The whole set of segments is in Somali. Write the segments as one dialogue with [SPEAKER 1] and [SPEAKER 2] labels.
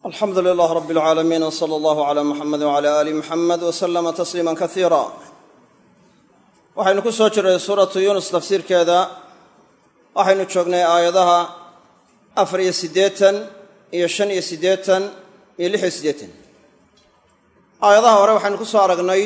[SPEAKER 1] alxamdu lilah rab اlcaalamiin wsala allahu cala muxamed wcala ali muxamed wslama tasliima kasiira waxaynu ku soo jiray suuratu yuunus tafsiirkeeda waxaynu joognay aayadaha afar iyo siddeetan iyo shan iyo siddeetan iyo lix iyo siddeetan aayadaha hore waxaynu ku soo aragnay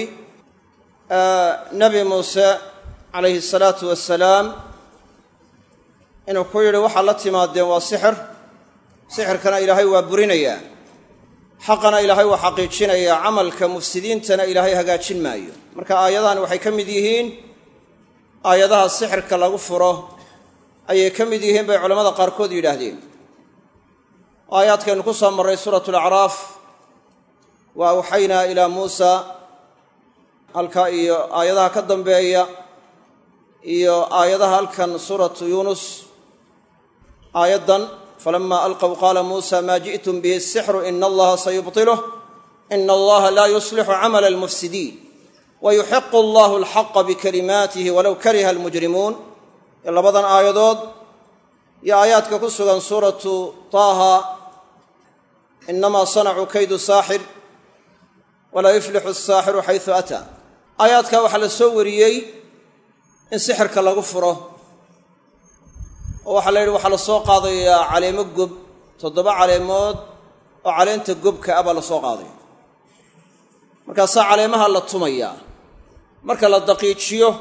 [SPEAKER 1] nebi muuse calayhi asalaatu wassalaam inuu ku yidhi waxaad la timaadeen waa sixir sixirkana ilaahay waa burinayaa xaqana ilaahay waa xaqiijinayaa camalka mufsidiintana ilaahay hagaajin maayo marka aayadahani waxay ka mid yihiin aayadaha sixirka lagu furo ayay ka mid yihiin bay culammada qaarkood yidhaahdeen aayaadkaynu ku soo marray suuratu alacraaf wa awxaynaa ilaa muusa halka iyo aayadaha ka dambeeya iyo aayadaha halkan suuratu yuunus aayaddan falama alqow qaala muusa maa ji'tum bihi asixru ina allaha sayubtiluh ina allaha laa yuslixu camala almufsidiin wayuxiqu allahu alxaqa bikalimaatihi walow kariha almujrimuun ee labadan aayadood iyo aayaadka ku sugan suuratu taaha inamaa sanacuu kaydu saaxir walaa yuflixu asaaxiru xaysu ataa aayaadka waxaa la soo wariyey in sixirka lagu furo oo waxaa la yidhi waxaa la soo qaadayaa caleemo gob toddoba caleemood oo caleenta gobka ah baa la soo qaadaya markaasaa caleemaha la tumayaa marka la daqiijiyo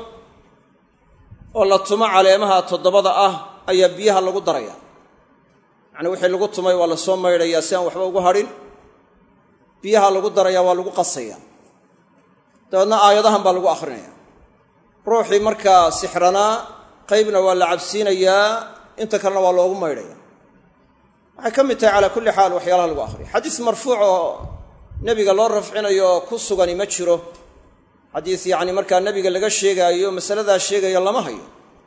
[SPEAKER 1] oo la tumo caleemaha toddobada ah ayaa biyaha lagu daraya yacnii wixii lagu tumay waa la soo maydhayaa si aan waxba ugu hadhin biyaha lagu daraya waa lagu qasaya dabeedna aayadahan baa lagu akhrinaya ruuxii markaa sixranaa qaybna waa la cabsiinayaa inta kalena waa loogu maydhaya waxay ka mid tahay calaa kulli xaal waxyaalaha lagu akhriya xadiis marfuuc oo nebiga loo rafcinayo oo ku sugani ma jiro xadiis yacni markaa nebiga laga sheegaayo masaladaa sheegaya lama hayo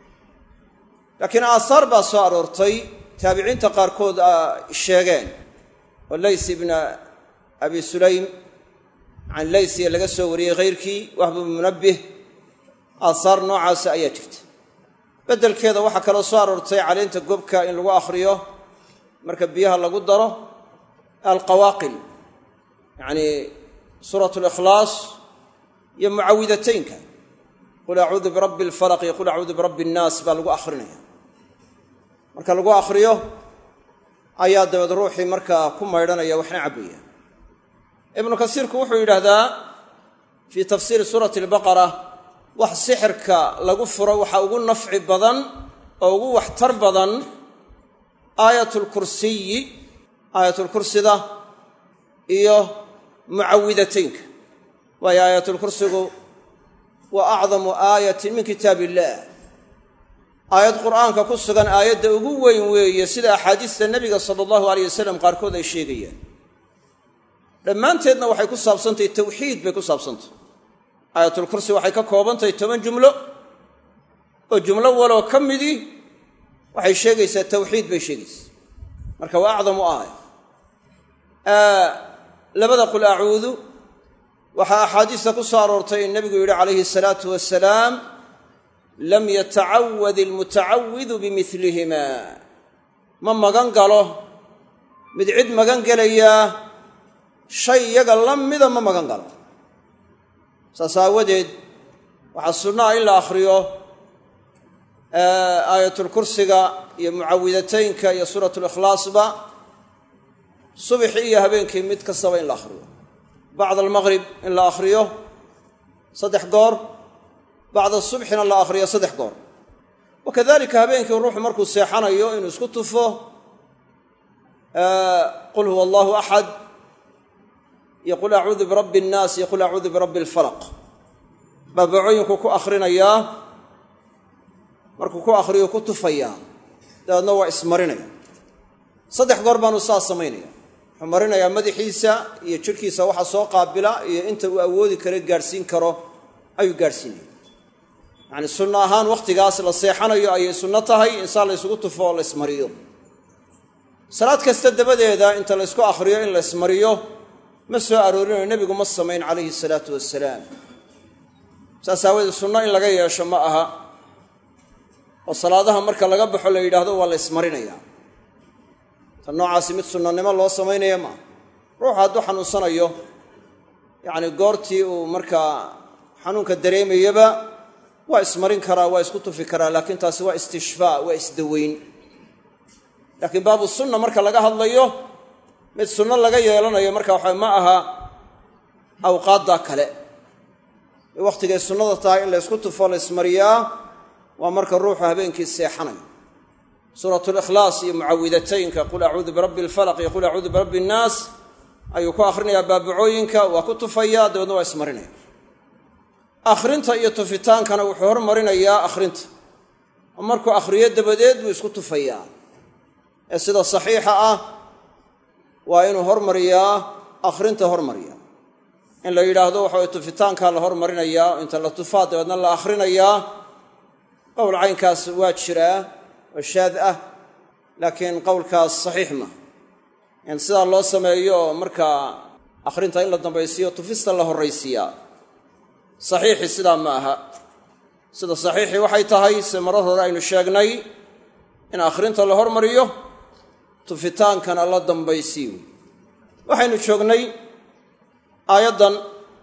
[SPEAKER 1] laakiin aahaar baa soo aroortay taabiciinta qaarkood sheegeen oo lays ibna abi sulaym can laysiya laga soo wariyey hayrkii wahbu munabbih aahaar noocaasa ayaa jirta beddelkeeda waxaa kaloo soo aroortay caleenta gobka in lagu akhriyo marka biyaha lagu daro alqawaaqil yacnii suuratu likhlaas iyo mucawidataynka qul acuudu birabbi alfalaq iyo qul acuudu birabbi annaas baa lagu akhrinaya marka lagu akhriyo ayaa dabeed ruuxii markaa ku maydhanaya waxna cabbaya ibnu kasiirku wuxuu yidhaahdaa fii tafsiiri suurati albaqara wax sixirka lagu furo waxaa ugu nafci badan oo ugu waxtar badan aayatulkursiyi aayatulkursida iyo mucawidataynka waayo aayatulkursigu waa acdamu aayatin min kitaab illaah aayad qur'aanka ku sugan aayadda ugu weyn weeye sida axaadiista nebiga sala allahu aleyh wasalam qaarkood ay sheegayaan dhammaanteedna waxay ku saabsantahay tawxiid bay ku saabsantahy aayatulkursi waxay ka koobantahay toban jumlo oo jumlo waloo ka midii waxay sheegaysaa tawxiid bay sheegaysaa marka waa acdamu aaya labada qul acuudu waxaa axaadiista ku soo aroortay in nebigu yidhi calayhi asalaatu wasalaam lam yatacawad ilmutacawidu bimilihima ma magan galo mid cid magan gelayaa shay iyaga la mida ma magan galo saas aawadeed waxaa sunna ah in la akhriyo aayatulkursiga iyo mucawidataynka iyo suuratulikhlaasba subxii iyo habeenkii mid kastaba in la akhriyo bacda almaqrib in la akhriyo saddex goor bacda subxina la akhriyo saddex goor wa kadalika habeenkii ruuxu markuu seexanayo inuu isku tufo qul huwa allahu axad iyo qul acuudu birabbi annaas iyo qul acuudu birabbi alfalaq baabacooyinku ku akhrinayaa markuu ku akhriyo ku tufayaa dabeedna waa ismarinaya saddex goor baanu saas samaynaya wuxuu marinayaa madaxiisa iyo jidhkiisa waxa soo qaabila iyo inta uu awoodi karo gaadhsiin karo ayuu gaadhsiinaya yacni sunno ahaan wakhtigaas la seexanayo ayay sunno tahay insaan la ysugu tufo oo la ismariyo salaad kasta dabadeeda inta la ysku akhriyo in la ismariyo ma soo aroorinayo nebigu ma samayn calayhi salaatu wasalaam saas aawadeed sunno in laga yeesho ma aha oo salaadaha marka laga baxo la yidhaahdo waa la ismarinaya tan noocaasi mid sunnanimo loo samaynaya maaha ruuxu hadduu xanuunsanayo yacni goortii uu markaa xanuunka dareemayaba waa ismarin karaa waa isku tufi karaa laakiin taasi waa istishfaa waa isdaweyn laakiin baabu sunna marka laga hadlayo mid sunno laga yeelanayo marka waxa ma aha awqaaddaa kale wakhtigay sunnada tahay in la ysku tufo la ismariyaa waa marka ruuxu habeenkii seexanayo suurat likhlaas iyo mucawidataynka qul acuudu birabbi alfalaq iyo qul acuudu birabbi innaas ayuu ku akhrinayaa baabacooyinka waa ku tufayaa dabeedna waa ismarinaya akhrinta iyo tufitaankana wuxuu hormarinayaa akhrinta oo markuu akhriyo dabadeed buu isku tufayaa ee sida saxiixa ah waa inuu hormariyaa akhrinta hormariya in la yidhaahdo waxa way tufitaankaa la hormarinayaa oo inta la tufaa dabeedna la akhrinayaa qowl caynkaas waa jiraa oo shaad ah laakiin qowlkaas saxiix ma in sidaa loo sameeyo oo markaa akhrinta in la dambaysiiyo tufista la horraysiiyaa saxiixi sidaa ma aha sida saxiixii waxay tahay se marar hore aynu sheegnay in akhrinta la hormariyo tufitaankana la dambaysiiyo waxaynu joognay aayaddan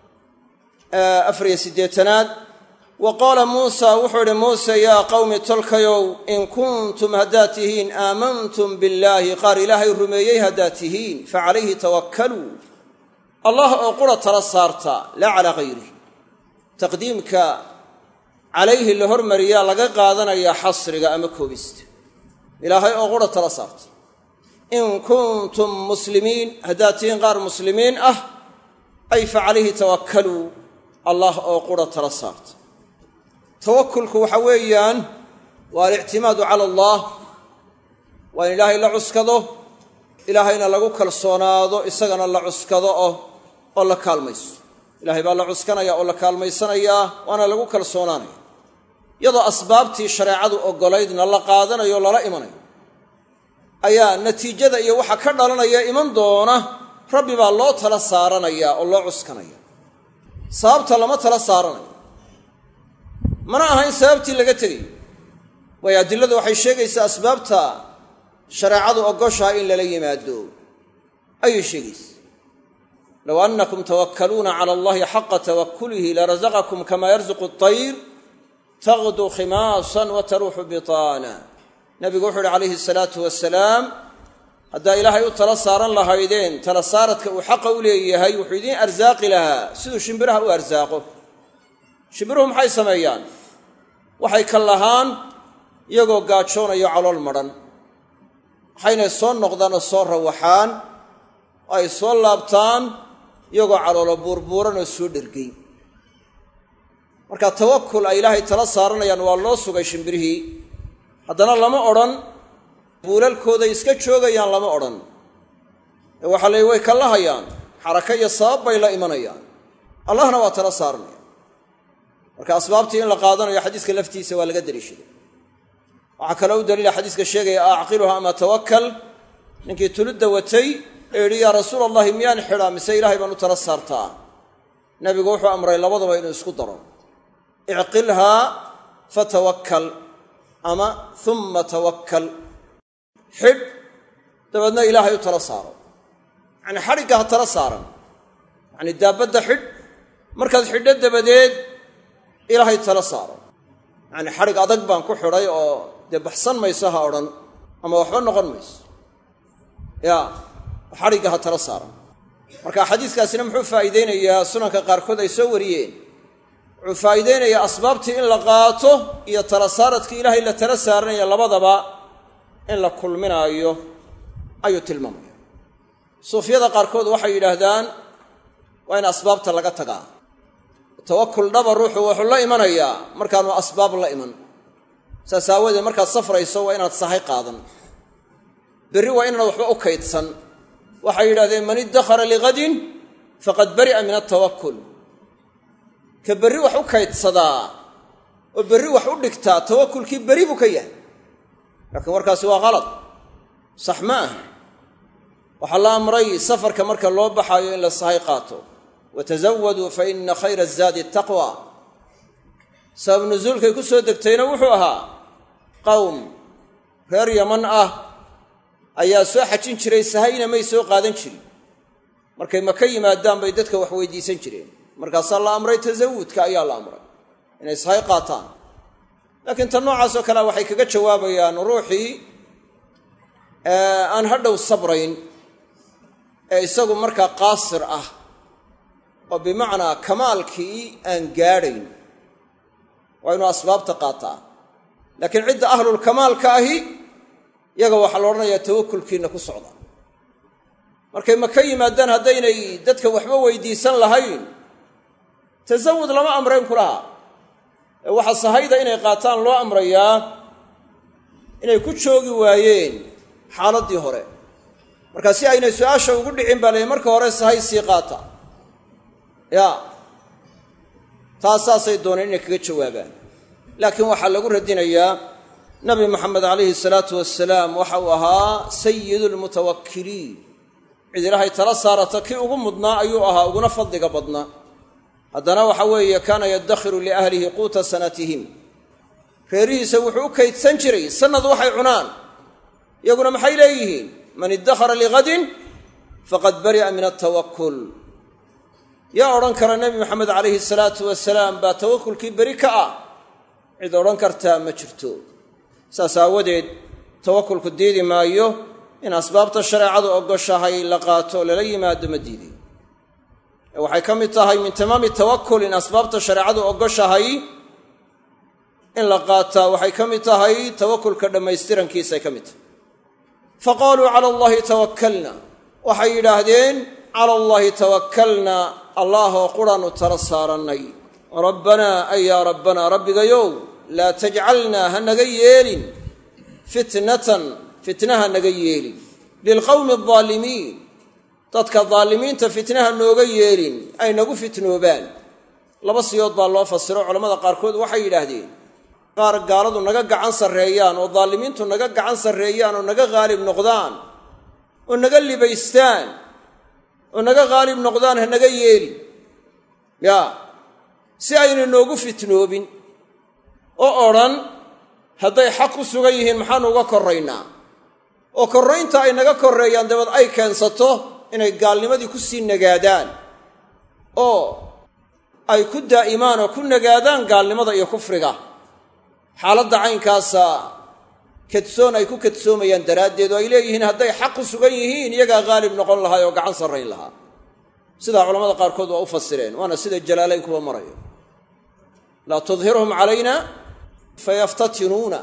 [SPEAKER 1] afariyo siddeetanaad wa qaala muusa wuxuu idhi muuse yaa qawmi tolkayow in kuntum haddaad tihiin aamantum billaahi qaar ilaahay rumeeyey haddaad tihiin fa calayhi tawakkaluu allah oo qura tala saarta laa calaa hayrih taqdiimka calayhi la hormariyaa laga qaadanayaa xasriga ama koobista ilaahay oo qura tala saarta in kuntum muslimiin haddaad tihiin qaar muslimiin ah ay fa calayhi tawakkaluu allah oo qura tala saarta tawakulku waxa weeyaan waa alictimaadu cala allah waa in ilaahay la cuskado ilaahayna lagu kalsoonaado isagana la cuskado oh oo la kaalmayso ilaahay baa la cuskanaya oo la kaalmaysanayaa waana lagu kalsoonaanaya iyadoo asbaabtii shareecadu oggolaydna la qaadanayo o lala imanayo ayaa natiijada iyo waxa ka dhalanaya iman doona rabbi baa loo tala saaranaya oo loo cuskanaya sababta lama tala saaranayo mana aha in sababtii laga tegayo waayo adiladu waxay sheegaysaa asbaabta shareecadu ogoshaha in lala yimaado ayay sheegaysa low annakum tawakkaluuna cala allahi xaqa tawakkulihi larasaqakum kamaa yarzuqu atayr taqdu khimaasan wa taruuxu bitaana nabigu wuxuu uhi calayhi salaatu wasalaam haddaa ilaahay u tala saaran lahaydeen tala saaradka uu xaqa u leeyahay wuxuu idiin arsaaqi lahaa siduu shimbiraha u arsaaqo shimbiruhu maxay sameeyaan waxay ka lahaan iyagoo gaajoonayo calool madhan waxaynay soo noqdaan oo soo rawaxaan oo ay soo laabtaan iyagoo caloolo buurbuuran oo soo dhergay marka tawakul ay ilaahay tala saaranayaan waa loo sugay shimbirihii haddana lama odhan buulalkooday iska joogayaan lama odhan ee waxaa layihi way ka lahayaan xaraka iyo sabab bay la imanayaan allahna waa tala saaranaya marka asbaabtii in la qaadanayo xadiiska laftiisa waa laga daliishaday waxaa kaloo u daliila xadiiska sheegaya a acqiluha ama tawakkal ninkii tulidda watay ee yidhi yaa rasuul allahi miyaan xidhaa mise ilaahay baan u tala saartaa nebigu wuxuu amray labadaba inuu isku daro icqilhaa fatawakkal ama humma tawakkal xidh dabeedna ilaahay u tala saaro yacnii xadhigga ha tala saaran yacnii daabadda xidh markaad xidho dabadeed ilaahay tala saaro yacnii xadhig adag baan ku xidhay oo dee baxsan mayso ha odhan ama waxba noqon mayso yaa xadhigga ha tala saaran marka xadiiskaasina muxuu faa'iideynayaa sunanka qaarkood ay soo wariyeen wuxuu faa'iideynayaa asbaabtii in la qaato iyo tala saaradkii ilaahay la tala saaranaya labadaba in la kulminaayo ayuu tilmaamaya suufyada qaarkood waxay yidhaahdaan waa in asbaabta laga tagaa tawakul dhaba ruuxu wuxuu la imanayaa markaanu asbaab la iman saas aawadeed markaad safrayso waa inaad sahay qaadan berri waa inaanad waxba u kaydsan waxay yidhahdeen man iddakhara lighadin faqad bari'a min altawakul ka berri wax u kaydsadaa oo berri wax u dhigtaa tawakulkii berri buu ka yahay laakiin warkaasi waa qalad sax ma aha waxaa la amray safarka marka loo baxaayo in la sahay qaato watazawaduu fa ina khayra azaadi taqwa sabab nusuulkay ku soo degtayna wuxuu ahaa qowm reer yaman ah ayaa soo xajin jiray sahayna may soo qaadan jirin markay maka yimaadaan bay dadka wax weydiisan jireen markaasaa la amray tasawudka ayaa la amray inay ishay qaataan laakiin tan noocaasoo kalea waxay kaga jawaabayaan ruuxii aan hadhow sabrayn ee isagu markaa qaasir ah oo bimacnaa kamaalkii aan gaadhayn waa inuu asbaabta qaataa laakiin cidda ahlulkamaalka ahi yaga waxaa la odhanayaa tawakulkiinna ku socda markay maka yimaadaan haddaynay dadka waxba weydiisan lahayn tasawud lama amrayn ku lahaa ee waxaa sahayda inay qaataan loo amrayaa inay ku joogi waayeen xaaladdii hore marka si aynay su-aasha ugu dhicin baa la marka hore sahay sii qaata ya taas saasay dooneen inay kaga jawaabaan laakiin waxaa lagu radinayaa nabi moxamed calayhi salaatu wasalaam waxa uu ahaa sayidu lmutawakkiliin cid ilaahay tala saarata kii ugu mudnaa ayuu ahaa uguna fadliga badnaa haddana waxa weeye kaana yaddakhiru liahlihi quuta sanatihim reerihiisa wuxuu u kaydsan jiray sanad waxay cunaan iyaguna maxay leeyihiin man iddakhara lighadin faqad bari'a min altawakul yaa odhan kara nebi maxamed calayhi salaatu wasalaam baa tawakulkii beri ka ah cid odhan kartaa ma jirto saas aawadeed tawakulku diidi maayo in asbaabta shareecadu ogoshahay la qaato lala yimaado ma diiday ee waxay ka mid tahay min tamaami tawakul in asbaabta shareecadu ogoshahay in la qaataa waxay ka mid tahay tawakulka dhammaystirankiisay ka mid tahay fa qaaluu cala allahi tawakkalna waxay yidhaahdeen cala allaahi tawakkalna allaahoo quraannu tala saarannay rabbanaa ay yaa rabbanaa rabbigayow laa tajcalnaa ha naga yeelin fitnatan fitnaha naga yeelin lilqowmi aldaalimiin dadka daalimiinta fitnaha nooga yeelin ay nagu fitnoobaan laba siyood baa loo fasiro culamada qaarkood waxay yidhaahdeen qaar gaaladu naga gacan sarreeyaan oo daalimiintu naga gacan sarreeyaan oo naga haalib noqdaan oo naga libaystaan oo naga haalib noqdaan ha naga yeelin yaa si ayna noogu fitnoobin oo odhan hadday xaq ku sugan yihiin maxaanu uga korraynaa oo korraynta ay naga korreeyaan dabeed ay keensato inay gaalnimadii ku sii nagaadaan oo ay ku daa'imaan oo ku nagaadaan gaalnimada iyo kufriga xaaladda caynkaasa kadsoon ay ku kadsoomayaan daraaddeed oo ay leeyihiin hadday xaq ku sugan yihiin iyagaa haalib noqon lahaa oo gacan sarrayn lahaa sidaa culamada qaarkood waa u fasireen waana sida jalaalayn kuwa marayo laa tudhirhum calayna fayaftatinuuna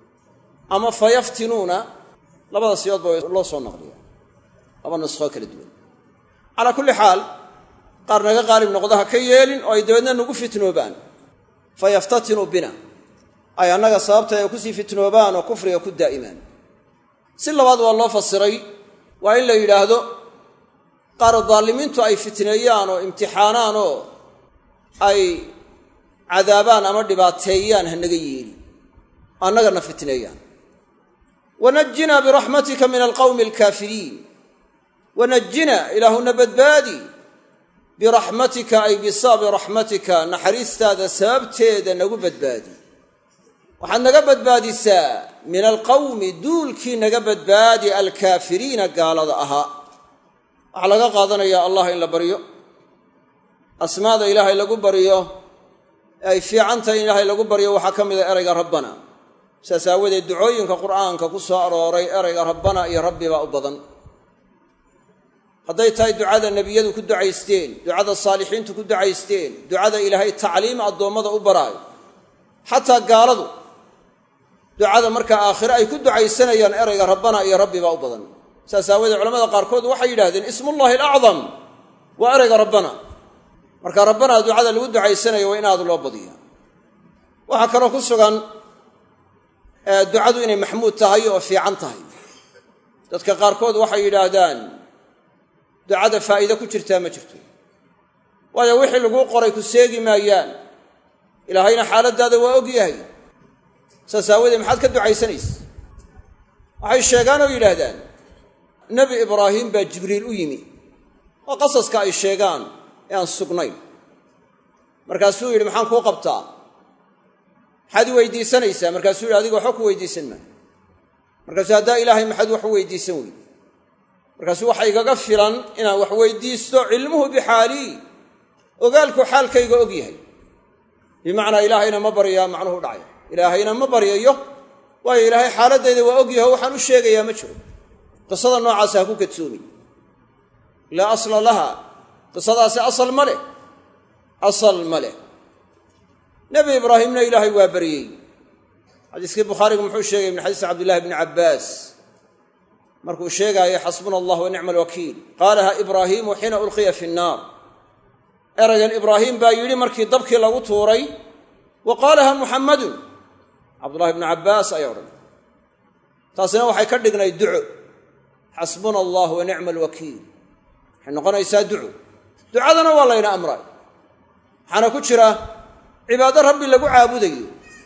[SPEAKER 1] ama fayaftinuuna labada siyoodba loo soo naqliya laba nuskhoo kala duwan calaa kulli xaal qaar naga qaalib noqda ha ka yeelin oo ay dabeedna nagu fitnoobaan fayaftatinuu bina ay annaga sababta ay kusii fitnoobaan oo kufriga ku daa'imaan si labaad waa loo fasiray waa in la yidhaahdo qaar daalimiintu ay fitneeyaan oo imtixaanaan oo ay cadaabaan ama dhibaateeyaan ha naga yeeli annagana fitneeyaan wanajinaa biraxmatika min alqawmi alkaafiriin wanajina ilaahuna badbaadi biraxmatika ay bisababi raxmatika naxariistaada sababteeda nagu badbaadi waxaad naga badbaadisaa min alqawmi duulkii naga badbaadi alkaafiriina gaalada ahaa waxaa laga qaadanayaa allah in la baryo asmaada ilaahay lagu baryo ee ay fiican tahay in ilaahay lagu baryo waxaa ka mid a erayga rabbana saas aawadeed ducooyinka qur'aanka ku soo arooray erayga rabbana iyo rabbi baa u badan hadday tahay ducada nebiyadu ku ducaysteen ducada saalixiintu ku ducaysteen ducada ilaahay tacliim addoommada u baraayo xataa gaaladu ducada markaa aakhire ay ku ducaysanayaan erayga rabbana iyo rabbi baa u badan saas aawadeed culamada qaarkood waxay yidhahdeen ismullahi alacdam waa erayga rabbana marka rabbana ducada lagu ducaysanayo waa in aad loo badiya waxaa kaloo ku sugan ducadu inay maxmuud tahay oo fiican tahay dadka qaarkood waxay yidhaahdaan ducada faa'iide ku jirtaa ma jirto waayo wixii laguu qoray ku seegi maayaan ilaahayna xaaladdaada waa og yahay saas aawadeed maxaad ka ducaysanaysa waxay sheegaan oo yidhaahdaan nebi ibraahim baa jibriil u yimi oo qasaska ay sheegaan ee aan sugnayn markaasuu yidhi maxaan kuu qabtaa maxaad i weydiisanaysaa markaasuu yidhi adiga waxba ku weydiisan maayo markaasuu haddaa ilaahay maxaad wax u weydiisan weyde markaasu waxa igaga filan inaan wax weydiisto cilmuhu bixaalii ogaalku xaalkayga og yahay bimacnaa ilaahayna ma baryaa macnuhu dhacay ilaahayna ma baryayo waayo ilaahay xaaladayda waa og yaho waxaan u sheegayaa ma jiro qisada noocaasa ha ku kadsoomi laa asla laha qisadaasi asal ma leh asal ma leh nebi ibraahimna ilaahay waa baryey xadiiskii bukhaarigu muxuu sheegay min xadiisi cabdillahi bni cabbaas markuu sheegaayay xasbuna allah wa nicma alwakiil qaalaha ibraahiimu xiina ulqiya fi nnaar eraygan ibraahiim baa yidhi markii dabkii lagu tuuray wa qaalaha muxammadun cabdullahi bnu cabbaas ayaa odhanay taasina waxay ka dhignay duco xasbuna allah wa nicma alwakiil waxay noqonaysaa duco ducadana waa layna amray waxaana ku jira cibaado rabbi lagu caabudayo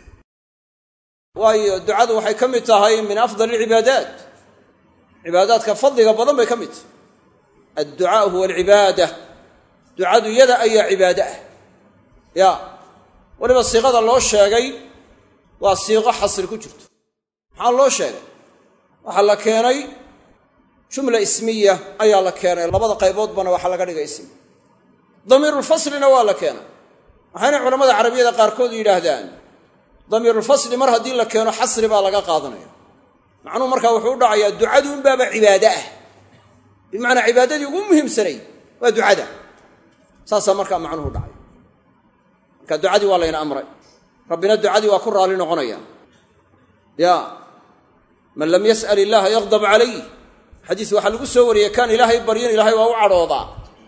[SPEAKER 1] waayo ducadu waxay ka mid tahay min afdal alcibaadaat cibaadaadka fadliga badan bay ka mid tahay adducaau huwa alcibaada ducadu yada ayaa cibaado ah ya weliba siiqada loo sheegay waa siiqo xasri ku jirto maxaa loo sheegay waxaa la keenay jumla ismiya ayaa la keenay labada qayboodbana waxaa laga dhigay ismi damiirulfaslina waa la keenay waxayna culamada carabiyada qaarkood yidhaahdaan damiirulfasli mar haddii la keeno xasri baa laga qaadanaya macnuhu markaa wuxuu u dhacayaa ducadu unbaaba cibaado ah bimacnaa cibaadadii ugu muhiimsanay waa ducada saasaa markaa macnuhu dhacay marka ducadii waa layna amray rabbina ducadii waa ku raalli noqonaya ya man lam yas'al illaaha yaqdab calayh xadiis waxaa lagu soo wariyey kaan ilaahay baryin ilaahay waa u cadhoodaa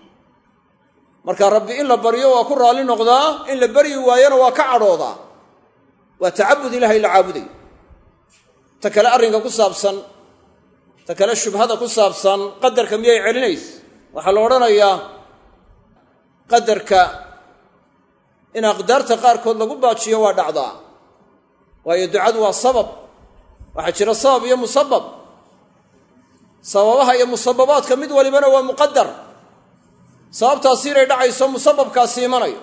[SPEAKER 1] marka rabbi in la baryo waa ku raalli noqdaa in la baryi waayona waa ka cadhoodaa waa tacabud ilahay la caabuday ta kale arrinka ku saabsan ta kale shubhada ku saabsan qadarka miyay celinays waxaa la odhanayaa qadarka in aqdaarta qaarkood lagu baajiyo waa dhacdaa waayo ducadu waa sabab waxaa jira sabab iyo musabab sababaha iyo musababaadka mid walibana waa muqadar sababtaasi inay dhacayso musababkaasi imanayo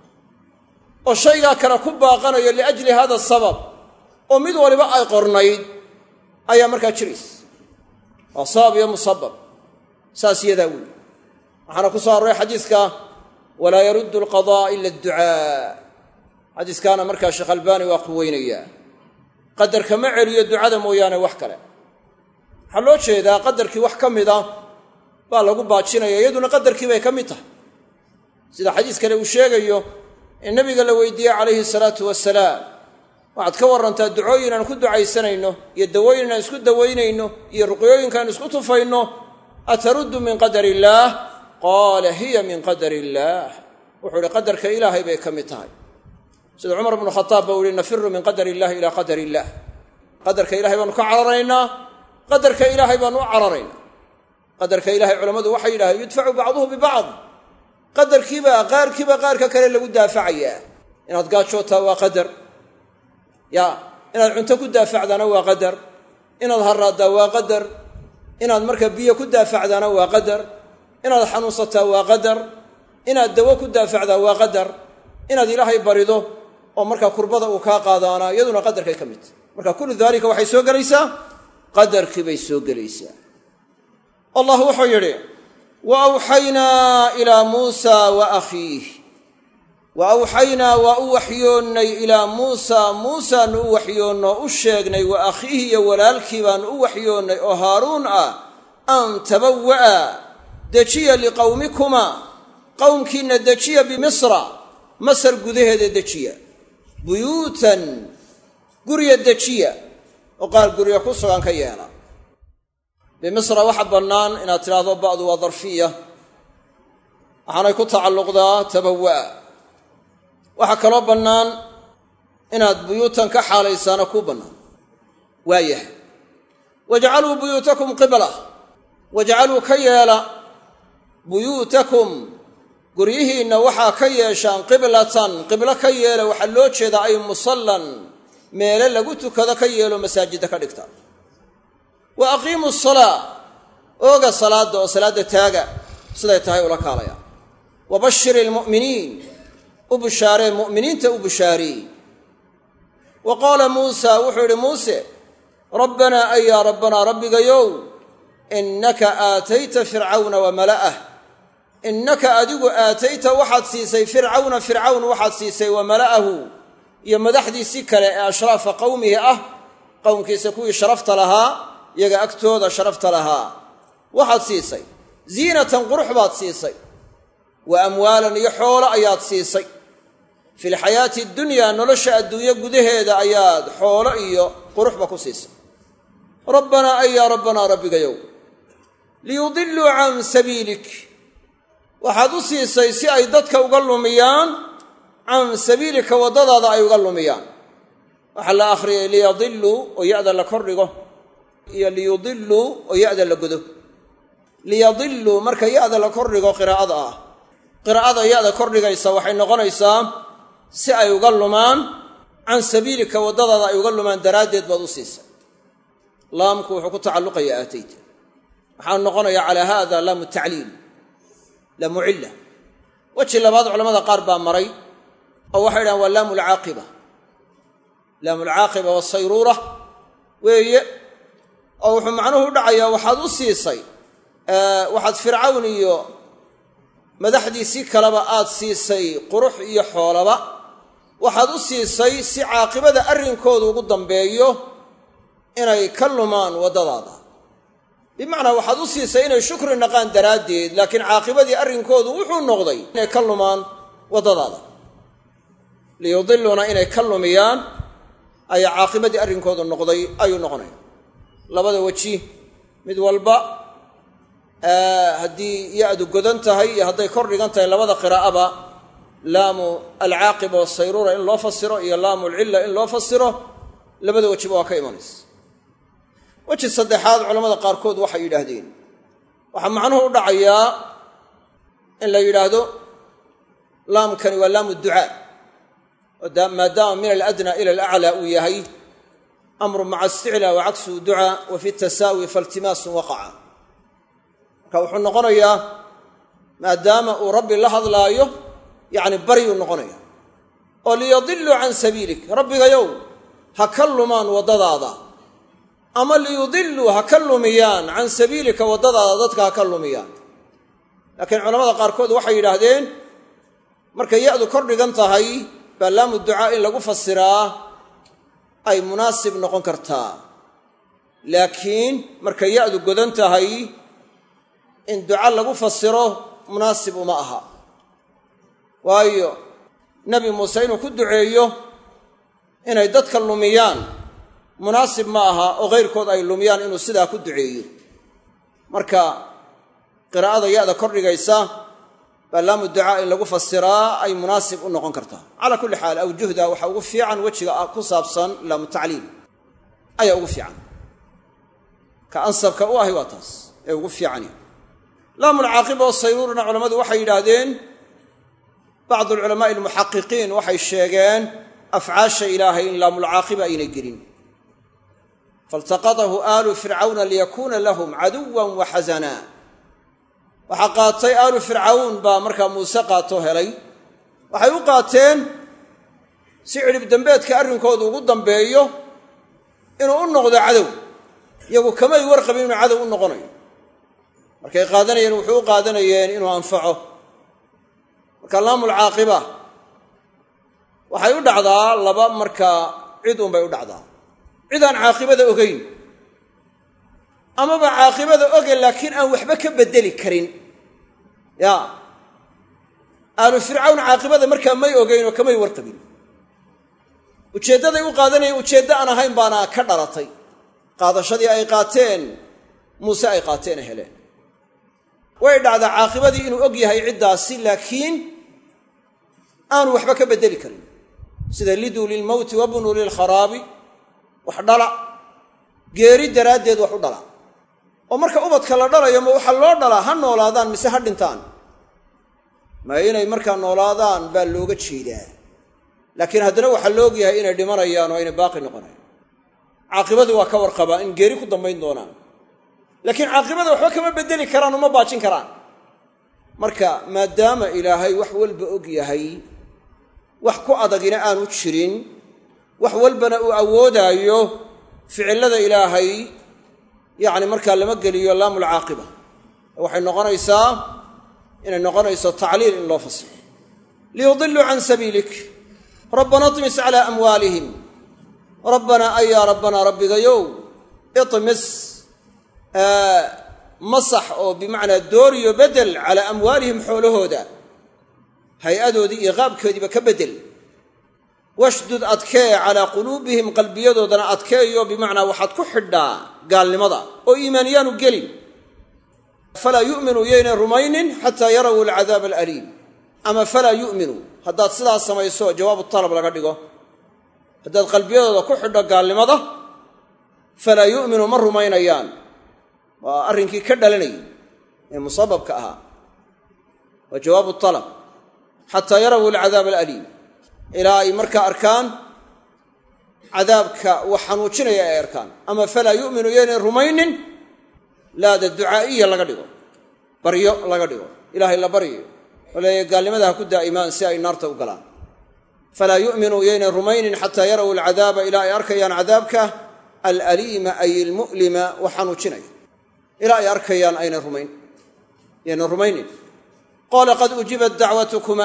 [SPEAKER 1] oo shaygaa kale ku baaqanayo liajli hada sabab oo mid waliba ay qornayd ayaa markaa jiraysa waa sabab iyo musabab saas yadaa weyi waxaana ku soo arooray xadiiska walaa yaruddu alqadaa ila adducaa xadiiskaana markaa sheekh albaani waa quweynayaa qadarka ma celiyo ducada mooyaane wax kale waxaa loo jeedaa qadarkii wax ka mid a baa lagu baajinaya iyaduna qadarkii bay ka mid tahay sida xadiis kale uu sheegayo in nabiga la weydiiyey calayhi salaatu wasalaam waxaad ka warrantaa ducooyin aan ku ducaysanayno iyo dawooyin aan isku dawaynayno iyo ruqyooyinkaan isku tufayno ataruddu min qadar illaah qaala hiya min qadar illaah wuxuu ihi qadarka ilaahay bay ka mid tahay sida cumar bnu khataab ba u yihi nafiru min qadar illahi ilaa qadar illaah qadarka ilahay baanu ka cararaynaa qadarka ilaahay baanu u cararaynaa qadarka ilahay culammadu waxay yidhahdeen yudfacu bacduhu bibacd qadarkiiba qaarkiiba qaarka kale lagu daafacayaa inaad gaajootaa waa qadar ya inaad cunto ku daafacdaana waa qadar inaad haraaddaa waa qadar inaad marka biyo ku daafacdaana waa qadar inaad xanuunsataa waa qadar inaad dawo ku daafacdaa waa qadar inaad ilaahay barido oo markaa kurbada uu kaa qaadaana iyaduna qadarkay ka mid tahy marka kullu daalika waxay soo gelaysaa qadarkii bay soo gelaysaa allah wuxuu yidhi wa awxaynaa ilaa muusa wa akhiih wa awxaynaa waa u waxyoonnay ilaa muusaa muusaanu u waxyoonno u sheegnay wa akhiihi iyo walaalkii baanu u waxyoonnay oo haaruun ah an tabawa'a dejiya liqowmikuma qowmkiinna dejiya bimisra masar gudaheeda dejiya buyuutan gurya dejiya oo qaar gurya ku sugan ka yeela bimisra waxa bannaan inaad tidhaahdo ba'du waa darfiya waxaanay ku tacalluqdaa tabawa'a waxaa kaloo bannaan inaad buyuutan ka xaalaysaana kuu bannaan waayahay wajcaluu buyuutakum qibla wajcaluu ka yeela buyuutakum guryihiinna waxaa ka yeeshaan qiblatan qiblo ka yeela waxaa loo jeedaa ay musallan meele lagu tukado ka yeelo masaajidda ka dhigta wa aqiimu salaa ooga salaadda oo salaadda taaga siday tahay ula kaalaya wa bashiri ilmu'miniin u bushaaree mu'miniinta u bushaariyey wa qaala muusa wuxuu yidhi muuse rabbanaa ay yaa rabbanaa rabbigayow innaka aatayta fircawna wa mala'ah innaka adigu aatayta waxaad siisay fircawna fircawn waxaad siisay wa mala'ahu iyo madaxdiisii kale ee ashraafa qowmihi ah qowmkiisa kuwii sharafta lahaa iyaga agtooda sharafta lahaa waxaad siisay ziinatan qurux baad siisay wa amwaalan iyo xoolo ayaad siisay fi lxayaati dunyaa nolosha adduunyo gudaheeda ayaad xoolo iyo quruxba ku siisay rabbanaa ay yaa rabbanaa rabbigayow liyudiluu can sabiilik waxaad u siisay si ay dadka uga lumiyaan can sabiilika waddadaada ay uga lumiyaan waxaa la akhriyay liyadiluu oo ya-da la kordhigo iyo liyudiluu oo ya-da la godo liyadiluu marka ya-da la kordhigo qiraa'ada ah qiraa'ada ya-da kordhigaysa waxay noqonaysaa si ay uga lumaan can sabiilika waddadaada ay uga lumaan daraaddeed baad u siisay laamku wuxuu ku tacalluqaya aatayta waxaa noqonaya calaa haada laamu tacliil laamu cilla weji labaad culamada qaar baa maray oo waxay dhahaan waa laamu lcaaqiba laamu lcaaqiba wasayruura weeye oo wuxuu macnuhu u dhacayaa waxaad u siisay waxaad fircawn iyo madaxdiisii kaleba aad siisay qurux iyo xoolaba waxaad u siisay si caaqibada arrinkoodu ugu dambeeyo inay ka lumaan waddadaada bimacnaa waxaad u siisay inay shukri naqaan daraaddeed laakiin caaqibadii arrinkoodu wuxuu noqday inay ka lumaan waddadaada liyudiluuna inay ka lumiyaan ayaa caaqibadii arrinkoodu noqday ayuu noqonaya labada weji mid walba haddii ya-du godan tahay iyo hadday kor dhigan tahay labada qiraa'aba laamu alcaaqiba wasayruura in loo fasiro iyo laamu alcilla in loo fasiro labada wejiba waa ka imanaysa weji saddexaad culamada qaarkood waxay yidhaahdeen waxaa macnuhu u dhacayaa in la yidhaahdo laamkani waa laamu ducaa maadaama min aladnaa ila alaclaa uu yahay amru maca isticlaa wa cagsuhu ducaa wa fi tasaawi faltimaasun waqaca marka wuxuu noqonayaa maadaama uu rabbi la hadlaayo yacni baryuu noqonaya oo liyadiluu can sabiilik rabbigayow ha ka lumaan waddadaada ama liyudiluu ha ka lumiyaan can sabiilika waddadaada dadka ha ka lumiyaan laakiin culamada qaarkood waxay yidhaahdeen markay ya-du kor dhigan tahay baa laamu ducaa in lagu fasiraa ay munaasib noqon kartaa laakiin markay ya-du godan tahay in duca lagu fasiro munaasib uma aha waayo nebi muuse inuu ku duceeyo inay dadka lumiyaan munaasib ma aha oo kayrkood ay lumiyaan inuu sidaa ku duceeyo marka qiraa'ada ya-da kordhigaysa baa laamu ducaa in lagu fasiraa ay munaasib u noqon kartaa calaa kulli xaal awjuhda waxaa ugu fiican wejiga ku saabsan laamu tacliil ayaa ugu fiican ka ansabka u ahi waa taas ee ugu fiicani laamulcaaqiba oo sayruurna culammadu waxay yidhaahdeen bacdu alculamaa'i almuxaqiqiin waxay sheegeen afcaasha ilaahay in laamulcaaqiba aynay gelin faltaqadahu aalu fircawna liyakuuna lahum caduwan wa xasanaa waxaa qaatay aalu fircawn baa markaa muuse qaatoo helay waxay u qaateen si cidhib dembeedka arrinkoodu ugu dambeeyo inuu u noqdo cadow iyagu kamay warqabin inuu cadow u noqonayo markay qaadanayeen wuxuu u qaadanayeen inuu anfaco marka laamulcaaqiba waxay u dhacdaa laba markaa cid unbay u dhacdaa cid aan caaqibada ogeyn amaba caaqibada oge laakiin aan waxba ka beddeli karin ya aalu fircawn caaqibada markaa may ogeyn oo kamay warqabin ujeeddaday u qaadanayeen ujeeddo aan ahayn baana ka dhalatay qaadashadii ay qaateen muuse ay qaateen heleen way dhacdaa caaqibadii inuu og yahay ciddaasi laakiin aanu waxba ka beddeli karin sida liduu lilmowti wabnuu lilkharaabi wax dhala geeri daraaddeed wax u dhala oo marka ubadka la dhalayo ma waxaa loo dhalaa ha noolaadaan mise ha dhintaan ma inay markaa noolaadaan baa looga jeedaa laakiin haddana waxaa la ogyahay inay dhimanayaan oo aynay baaqi noqonayan caaqibadii waa ka warqabaa in geeri ku dambayn doonaan laakiin caaqibada waxba kama beddeli karaan uma baajin karaan marka maadaama ilaahay wax walba og yahay wax ku adagina aanu jirin wax walbana uu awoodaayo ficillada ilaahay yacni markaa lama geliyo laamulcaaqiba waxay noqonaysaa inay noqonayso tacliil in loo fasiro liyudiluu can sabiilik rabbana imis calaa amwaalihim rabbanaa ayaa rabbanaa rabbigayow imis masax oo bimacnaa dooriyo bedel calaa amwaalihim xoolahooda hay-adoodii iyo qaabkoodiiba ka bedel washdud adkee calaa quluubihim qalbiyadoodana adkeeyo bimacnaa waxaad ku xidhaa gaalnimada oo iimaaniyaanu gelin falaa yu'minuu yaynay rumaynin xataa yaraw alcadaaba alaliim ama falaa yu'minuu haddaad sidaas samayso jawaabu talab laga dhigo haddaad qalbiyadooda ku xidho gaalnimada falaa yu'minuu ma rumaynayaan waa arrinkii ka dhalanayay ee musababka ahaa waa jawaabu talab xataa yaraw alcadaaba alaliim ilaa ay markaa arkaan cadaabka wax xanuujinaya ay arkaan ama falaa yu'minu yaynay rumaynin laada ducaa'iya laga dhigo baryo laga dhigo ilaahay la baryayo oo leeya gaalnimada ha ku daa'imaan si ay naarta u galaan falaa yu'minuu yaynay rumaynin xataa yaraw alcadaaba ilaa ay arkayaan cadaabka alaliima ay ilmu'lima wax xanuujinaya ilaa ay arkayaan aynay rumayn yaynay rumaynin qaala qad ujibat dacwatukuma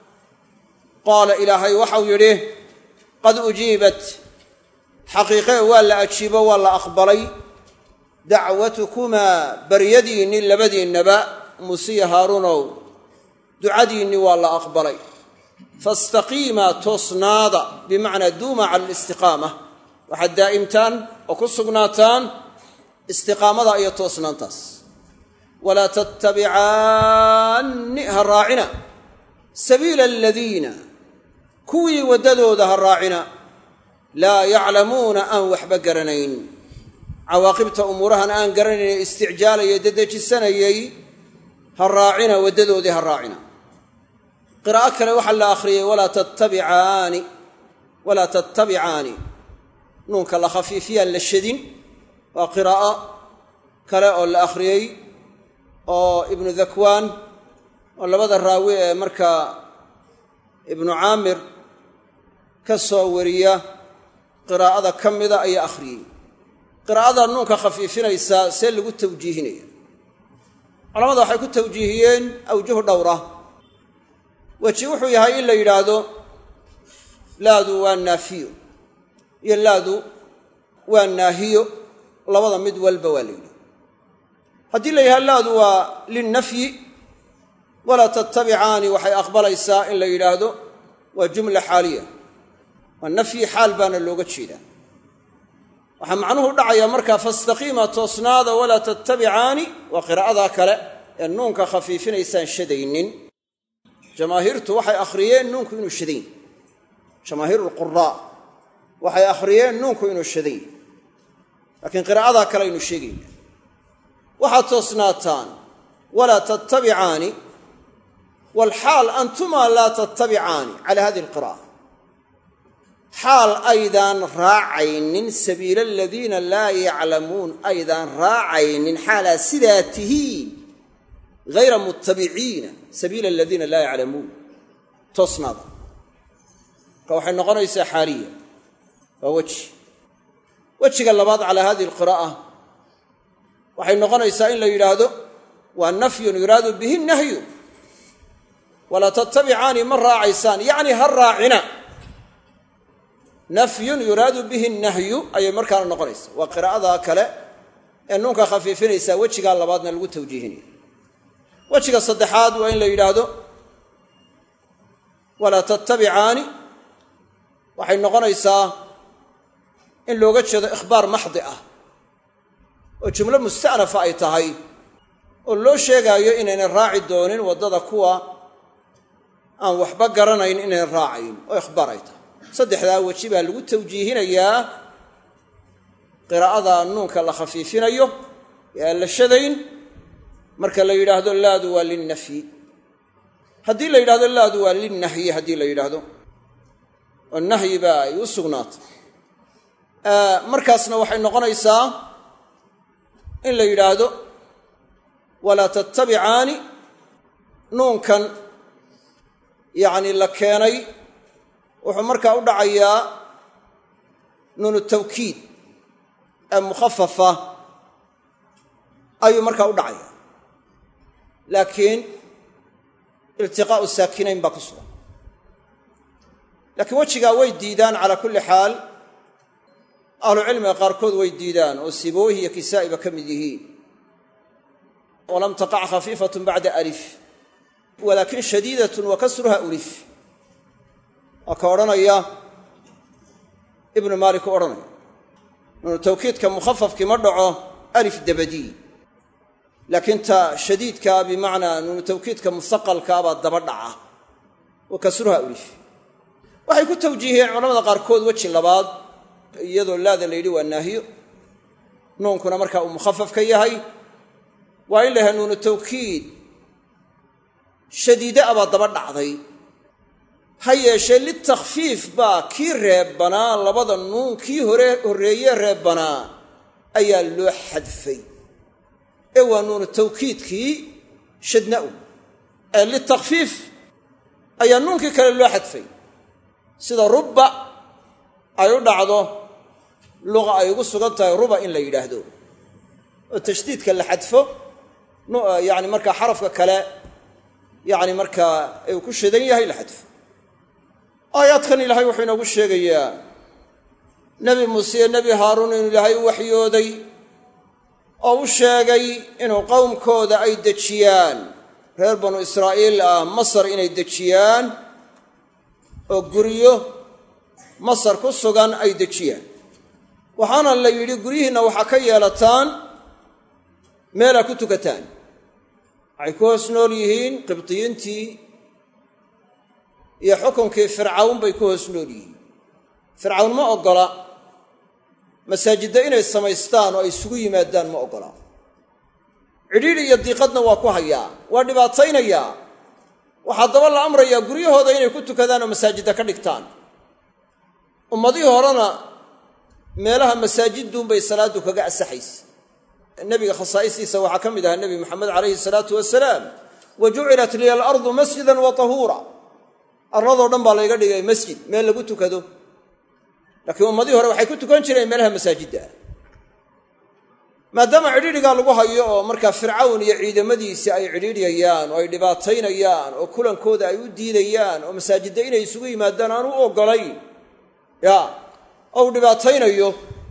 [SPEAKER 1] qaala ilaahay waxau yidhi qad ujiibat xaqiiqee waa la ajiibo waa la aqbalay dacwatukumaa baryadiinni labadiinnaba musiya haaruunow ducadiinni waa la aqbalay fastaqiimaa toosnaada bimacnaa duuma cala alistiqaama waxaad daa'imtaan oo ku sugnaataan istiqaamada iyo toosnaantaas walaa tattabicaanni ha raacina sabiila aladiina kuwii waddadooda ha raacina laa yaclamuuna aan waxba garanayn cawaaqibta umuurahan aan garanayn ee isticjaalayay dedejisanayay ha raacina waddadoodii ha raacina qiraa'o kale waxaa la akhriyey walaa tattabicaani walaa tattabicaani nuunka la khafiifiyaan la shadin waa qiraa'o kale oo la akhriyey oo ibnu dakwaan oo labada raawi ee markaa ibnu caamir ka soo wariya qiraa'ada ka mida ayaa akhriyey qiraa'ada nuunka khafiifinaysaa see lagu tawjiihinaya culamada waxay ku tawjiihiyeen awjuh dhowra weji wuxuu yahay in la yidhaahdo laadu waa naafiyo iyo laadu waa naahiyo labada mid walba waa la yidhi haddii la yidhahdo laadu waa linnafyi walaa tattabicaani waxay aqbalaysaa in la yidhaahdo waa jumla xaaliya waa nafyi xaal baana looga jeedaa waxaa macnuhu dhacaya markaa fastaqiima toosnaada walaa tattabicaani waa qiraa'adaa kale ee nuunka khafiifinaysaan shadaynin jamaahiirtu waxay akhriyeen nuunku inuu shadayn jamaahiiru lquraa waxay akhriyeen nuunku inuu shadayn laakiin qiraa'adaa kale aynu sheegayna waxaad toosnaataan walaa tattabicaani walxaal antumaa laa tattabicaani cala hadihi alqira'a xaal aydaan raacaynin sabiila aladiina laa yaclamuun aydaan raacaynin xaalaa sidaa tihiin hayra muttabiciina sabiila aladiina laa yaclamuun toosnaada marka waxay noqonaysaa xaaliya waa weji wejiga labaad calaa hadihi alqiraa'a waxay noqonaysaa in la yidhaahdo waa nafyun yuraadu bihi nahyu walaa tattabicaani ma raacaysaan yacni ha raacina nafyun yuraadu bihi nahyu ayay markaana noqonaysa waa qiraa'ada kale ee nuunka khafiifinaysaa wejigaa labaadna lagu tawjiihinaya wejiga saddexaad waa in la yidhaahdo walaa tattabicaani waxay noqonaysaa in looga jeedo ikhbaar maxdi ah oo jumlo musta'nafa ay tahay oo loo sheegaayo inaynan raaci doonin waddada kuwa aan waxba garanayn inaynan raacayn oo ikhbaar ay tahay saddexdaa weji baa lagu tawjiihinayaa qiraa'ada nuunka la khafiifinayo ee aan la shadayn marka la yidhaahdo laadu waa linnafyi haddii la yidhahdo laadu waa linnahyi haddii la yidhaahdo oo nahyi baa ay u sugnaatay markaasna waxay noqonaysaa in la yidhaahdo walaa tattabicaani nuunkan yacni la keenay wuxuu markaa u dhacayaa nuunu tawkiid ee mukhafafa ayuu markaa u dhacaya laakiin iltiqaa'u saakinayn baa ku sugan laakiin wejigaa way diidaan calaa kulli xaal ahlucilmiga qaarkood way diidaan oo siboohi iyo kisaa'iba ka mid yihiin walam taqac khafiifatun bacda alif walaakin shadiidatun wa kasruha ulif waa ka odhanaya ibnu maalik u odhanaya nuunu tawkiidka mukhafafkii ma dhaco alif dabadii laakiin ta shadiidkaa bimacnaa nuunu tawkiidka musaqalkaa baa daba dhaca wa kasruha ulif waxay ku tawjiihiyeen culamada qaarkood weji labaad iyadoo laada la yidhi waa naahiyo nuunkuna markaa uu mukhafaf ka yahay waa in la yahay nuunu tawkiid shadiide a baa daba dhacday ha yeeshee litakfiif baa kii reebbanaa labada nuun kii hore horreeye reebbanaa ayaa loo xadfay ee waa nuunu tawkiidkii shadna-u ee litakfiif ayaa nuunkii kale loo xadfay sida rubba ay u dhacdo luqa ay ugu sugan tahay ruba in la yidhaahdo oo tashdiidka la xadfo yani markaa xarafka kale yani markaa uu ku shadan yahay la xadfo aayaadkan ilaahay wuxuu inoogu sheegayaa nebi muuse iyo nebi haaruun inuu ilaahay u waxyooday oo u sheegay inuu qowmkooda ay dejiyaan reer banu israa'iil ah masar inay dejiyaan oo guryo masar ku sugan ay dejiyaan waxaana la yidhi guryihiinna waxaa ka yeelataan meelaa ku tukataan waxay ku hoos nool yihiin qibdiyiintii iyo xukunkii fircawn bay ku hoos nool yihiin fircawn ma oggola masaajidda inay samaystaan oo ay isugu yimaadaan ma oggola cidhiidhi iyo diiqadna waa ku hayaa waa dhibaataynayaa waxaa daba la amrayaa guryahooda inay ku tukadaan oo masaajidda ka dhigtaan ummadihii horena meelaha masaajidduunbay salaaddu kaga asaxaysa nebiga khasaa'istiisa waxaa ka mid ahaa nebi maxamed calayhi salaatu wasalaam wa jucilat liya alardu masjidan wa tahuura arladoo dhan baa layga dhigay masjid meel lagu tukado laakiin ummadihii hore waxay ku tukan jireen meelaha masaajidda ah maadaama cidhiidhigaa lagu hayo oo markaa fircawn iyo ciidamadiisi ay cidhiidhyayaan oo ay dhibaataynayaan oo kulankooda ay u diidayaan oo masaajidda inay isugu yimaadaan aan u oggolayn ya oo uu dhibaataynayo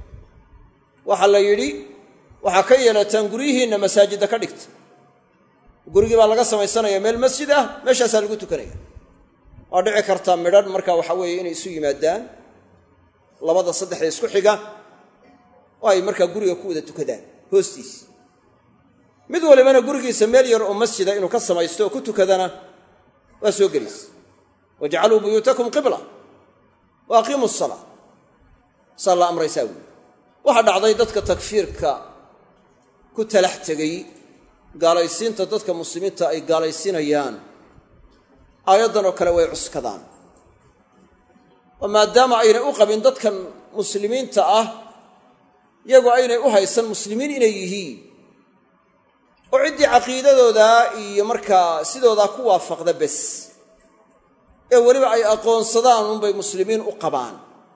[SPEAKER 1] waxaa la yidhi waxaa ka yeelataan guryihiinna masaajidda ka dhigta gurigii baa laga samaysanaya meel masjid ah meeshaasaa lagu tukanaya waa dhici kartaa midhan marka waxa weeye inay isu yimaadaan labada saddexda isku xiga oo ay markaa guriga ku wada tukadaan hoostiis mid walibana gurigiisa meel yar oo masjida inuu ka samaysto oo ku tukadana waa soo gelaysa wajcaluu buyuutakum qibla wa aqiimu salaa saa la amraysaa wuuli waxaa dhacday dadka takfiirka ku talax tegey gaalaysiinta dadka muslimiinta ay gaalaysiinayaan aayaddan oo kale way cuskadaan oo maadaama aynay u qabin dadkan muslimiinta ah iyagoo aynay u haysan muslimiin inay yihiin oo ciddii caqiidadoodaa iyo markaa sidoodaa ku waafaqda bes ee weliba ay aqoonsadaan unbay muslimiin u qabaan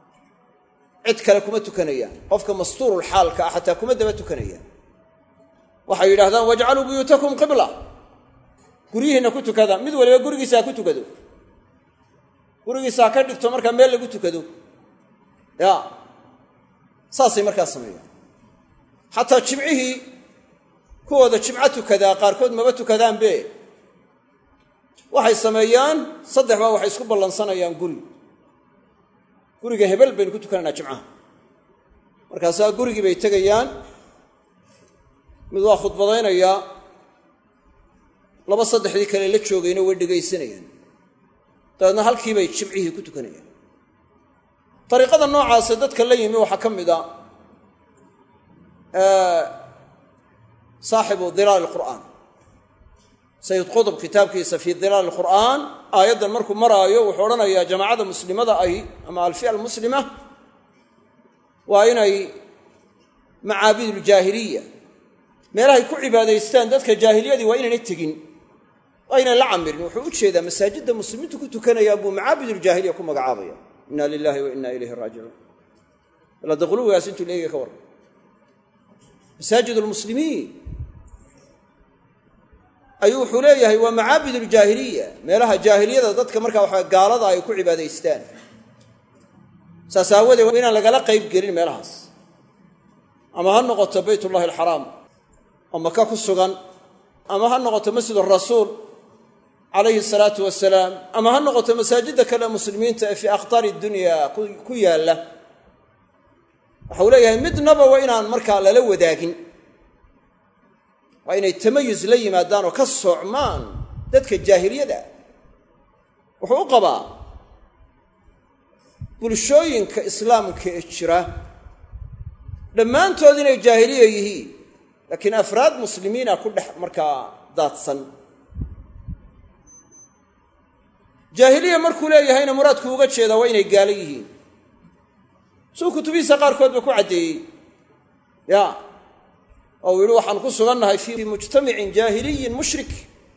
[SPEAKER 1] cid kale kuma tukanayaan qofka mastuurulxaalka ah xataa kuma daba tukanayaan waxay yidhahdaan wajcaluu buyuutakum qibla guryihiinna ku tukada mid waliba gurigiisa ha ku tukado gurigiisa ha ka dhigto markaa meel lagu tukado ya saasay markaa sameeyaan xataa jimcihii kuwooda jimco tukadaa qaarkood maba tukadaanbe waxay sameeyaan saddex baa waxay isku ballansanayaan guri guriga hebel baynu ku tukanaynaa jimcaha markaasaa gurigii bay tegayaan mid waa khudbadaynayaa laba saddexdii kale la joogayna way dhegaysanayaan dabeedna halkiibay jimcihii ku tukanayaan dariiqada noocaase dadka la yimi waxaa ka mid a saaxibu dilaal alqur'aan sayid qudub kitaabkiisa fii dilaal alqur'aan aayaddan markuu maraayo wuxuu odhanayaa jamaacada muslimada ahi ama alfiya almuslima waa inay macaabiduuljaahiliya meelahay ku cibaadaystaan dadka jaahiliyadii waa inaynay tegin waa inay la camirin wuxuu u jeedaa masaajidda muslimiintu ku tukanayaan buu macaabiduuljaahiliya ku magacaabaya inna lilahi wa inna ilayhi raajicuun bal hadda quluwigaas intuu leegaya ka warran masaajid lmuslimiin ayuu wuxuu leeyahay waa macaabid uljaahiliya meelaha jaahiliyada dadka markaa waxa gaalada ay ku cibaadaystaan saas aawadeed waa inaan lagala qayb gelin meelahaas ama ha noqoto baytullahi alxaraam oo maka ku sugan ama ha noqoto masjid arasuul calayhi asalaatu wasalaam ama ha noqoto masaajidda kale muslimiinta ee fii akhtaari dunya ku yaalla waxau leeyahay midnaba waa inaan markaa lala wadaagin waa inay tamayus la yimaadaan oo ka soocmaan dadka jaahiliyada wuxuu u qabaa bulshooyinka islaamka ee jira dhammaantood inay jaahiliya yihiin laakiin afraad muslimiina ku dhex markaa daadsan jaahiliya markuu leeyahayna muraadku uga jeedaa waa inay gaalo yihiin suu kutubihiisa qaarkoodba ku caddeeyey ya oo uu yidhi waxaan ku sugannahay fii mujtamacin jaahiliyin mushrik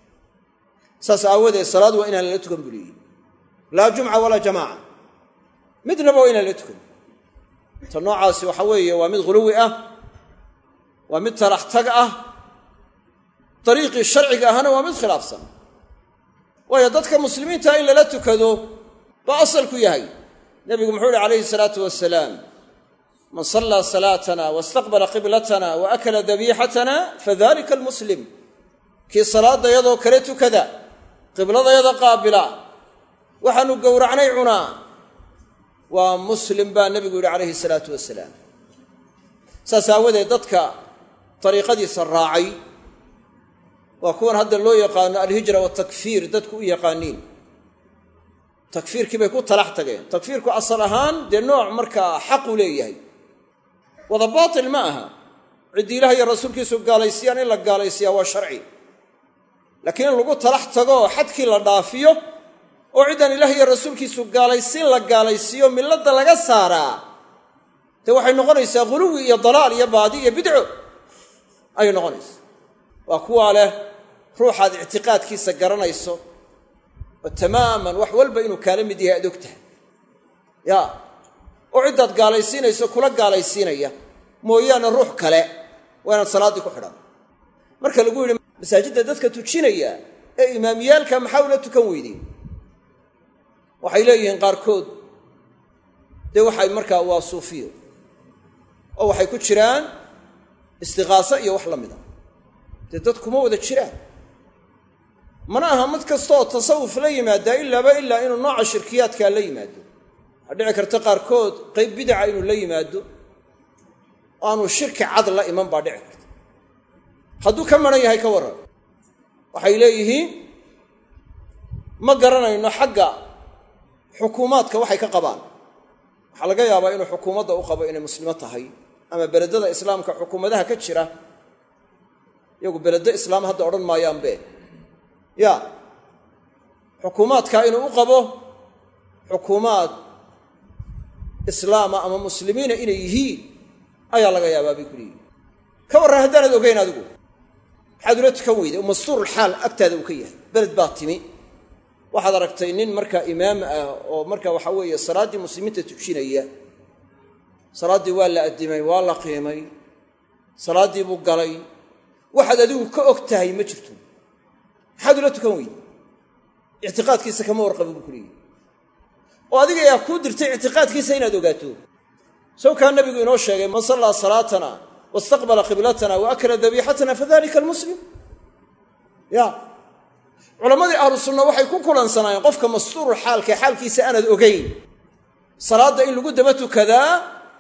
[SPEAKER 1] saas aawadeed salaad waa inaan lala tukan buliyin laa jumca walaa jamaaca midnaba waa inaan lala tukan ta noocaasi waxa weeye waa mid ghuluwi ah waa mid talax tag ah dariiqii sharciga ahna waa mid khilaafsan waayo dadka muslimiinta in lala tukado baa asalku yahay nebigu muxuu ihi calayhi salaatu wasalaam man sallaa salaatana wastaqbala qiblatana wa akala dabiixatana fadalika almuslim kii salaadayadoo kale tukada qibladayada qaabila waxaanu gowracnay cunaa waa muslim baa nebigu yidhi calayhi salaatu wasalaam saas aawadeed dadka dariiqadiisa raacay waa kuwan hadda loo yaqaano alhijra waatakfiir dadku u yaqaaniin takfiirkii bay ku talax tageen takfiirku asal ahaan dee nooc markaa xaqu leeyahay wada baatil ma aha ciddii ilaah iyo rasuulkiisu gaalaysiyaan in la gaalaysiyaa waa sharci laakiin in lagu talax tago xadkii la dhaafiyo oo ciddaan ilaah iyo rasuulkiisu gaalaysiin la gaalaysiiyo milladda laga saaraa dee waxay noqonaysaa ghuluwi iyo dalaal iyo baadi iyo bidco ayay noqonaysaa waa kuwaa leh ruuxaad ictiqaadkiisa garanayso oo tamaaman wax walba inuu kaala mid yahay aad og tahay ya oo ciddaad gaalaysiinayso kula gaalaysiinaya mooyaane ruux kale waa inaad salaaddii ku xidhan marka lagu yidhi masaajidda dadka tujinaya ee imaamiyaalka maxaa ula tukan weydeen waxay leeyihiin qaarkood dee waxay markaa waa suufiyo oo waxay ku jiraan istiqaaso iyo wax la mida dee dad kuma wada jiraan mana aha mid kastaoo tasawuf la yimaadaa ilaaba ilaa inuu nooca shirkiyaadkaa la yimaado waxaa dhici karta qaarkood qayb bidaca inuu la yimaado oo aanu shirki cad la iman baa dhici karta hadduu ka maran yahay ka warran waxay leeyihiin ma garanayno xagga xukuumaadka waxay ka qabaan waxaa laga yaabaa inuu xukuumadda u qabo inay muslimo tahay ama beledada islaamka xukuumadaha ka jira iyagu beledo islaam hadda odhan maayaanbe ya xukuumaadka inuu u qabo xukuumaad islaama ama muslimiina inay yihiin ayaa laga yaabaa bay ku leeyihin ka warran haddaanad ogeyn adigu maxaad ula tukan weyday mastuurulxaal agtaada uu ka yahay beled baa timi waxaad aragtay nin markaa imaam ah oo marka waxa weeye salaaddii muslimiinta tujinaya salaaddii waa la addimay waa la qiimay salaaddii buu galay waxaad adigu ka og tahay ma jirto maxaad ula tukan weyday ictiqaadkiisa kama warqaba buu ku leeyahy oo adiga ayaa kuu dirtay ictiqaadkiisa inaad ogaato sawkaa nabigu inoo sheegay man sallaa salaatana wastaqbala qiblatana wa akala dabiixatana fadalika almuslim ya culammadii ahlu sunna waxay ku kulansanaayeen qofka mastuurul xaalka xaalkiisa aanaad ogayn salaadda in lagu daba tukadaa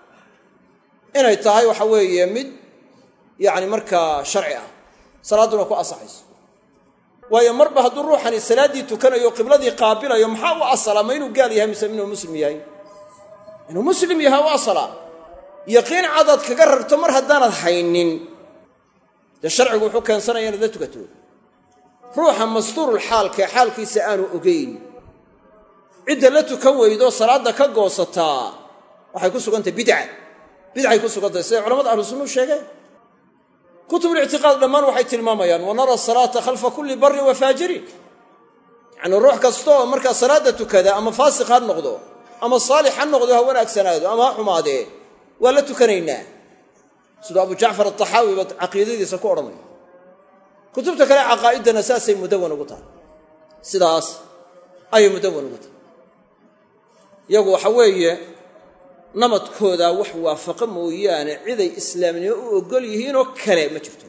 [SPEAKER 1] inay tahay waxa weeye mid yacni markaa sharci ah salaadduna ku asaxayso waayo marba hadduu ruuxani salaaddii tukanayo qibladii qaabilayo maxaa u asala ma inuu gaal yahay mise inuu muslim yahay inuu muslim yahay u asala yaqiin cadaad kaga rarto mar haddaanad haynin dee sharcigu wuxuu keensanaya inaad la tukato ruuxa mastuurul xaalka xaalkiisa aanu ogeyn cidda la tukan weydo salaadda ka goosataa waxay ku sugantahay bidca bidcay ku sugantahay siday culamada ahlu sunnuu sheegeen kutubulictiqaad dhammaan waxay tilmaamayaan wa nara salaata khalfa kulli barrin wa faajirin yacnii ruux kasta oo markaa salaadda tukada ama faasiq ha noqdo ama saalix ha noqdo ha wanaagsanaado ama ha xumaadee waa la tukanaynaa siduu abu jacfar ataxaawi ba caqiidadiisa ku odhanaya kutubta kale caqaa'iddana saasay mudawan ugu tahay sidaas ayay mudawan ugu tahay iyagu waxa weeye namadkooda wax waafaqa mooyaane ciday islaamnimo u oggol yihiinoo kale ma jirto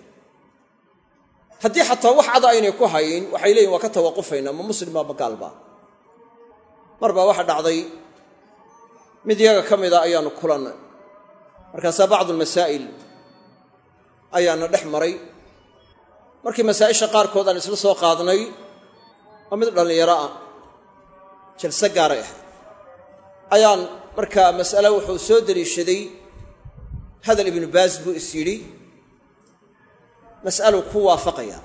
[SPEAKER 1] haddii xataa wax cada aynay ku hayn waxay leeyihin waa ka tawaqufaynaa ma muslimaa ma gaalbaa mar baa waxa dhacday mid iyaga ka mida ayaannu kulannay markaasaa bacdu almasaa'il ayaana dhex maray markii masaa'isha qaarkood aan isla soo qaadnay oo mid dhallinyaro ah jalse gaaray ahayd ayaan markaa mas'ale wuxuu soo deliishaday hadal ibnu baas buu is yidhi mas'aluu ku waafaqayaa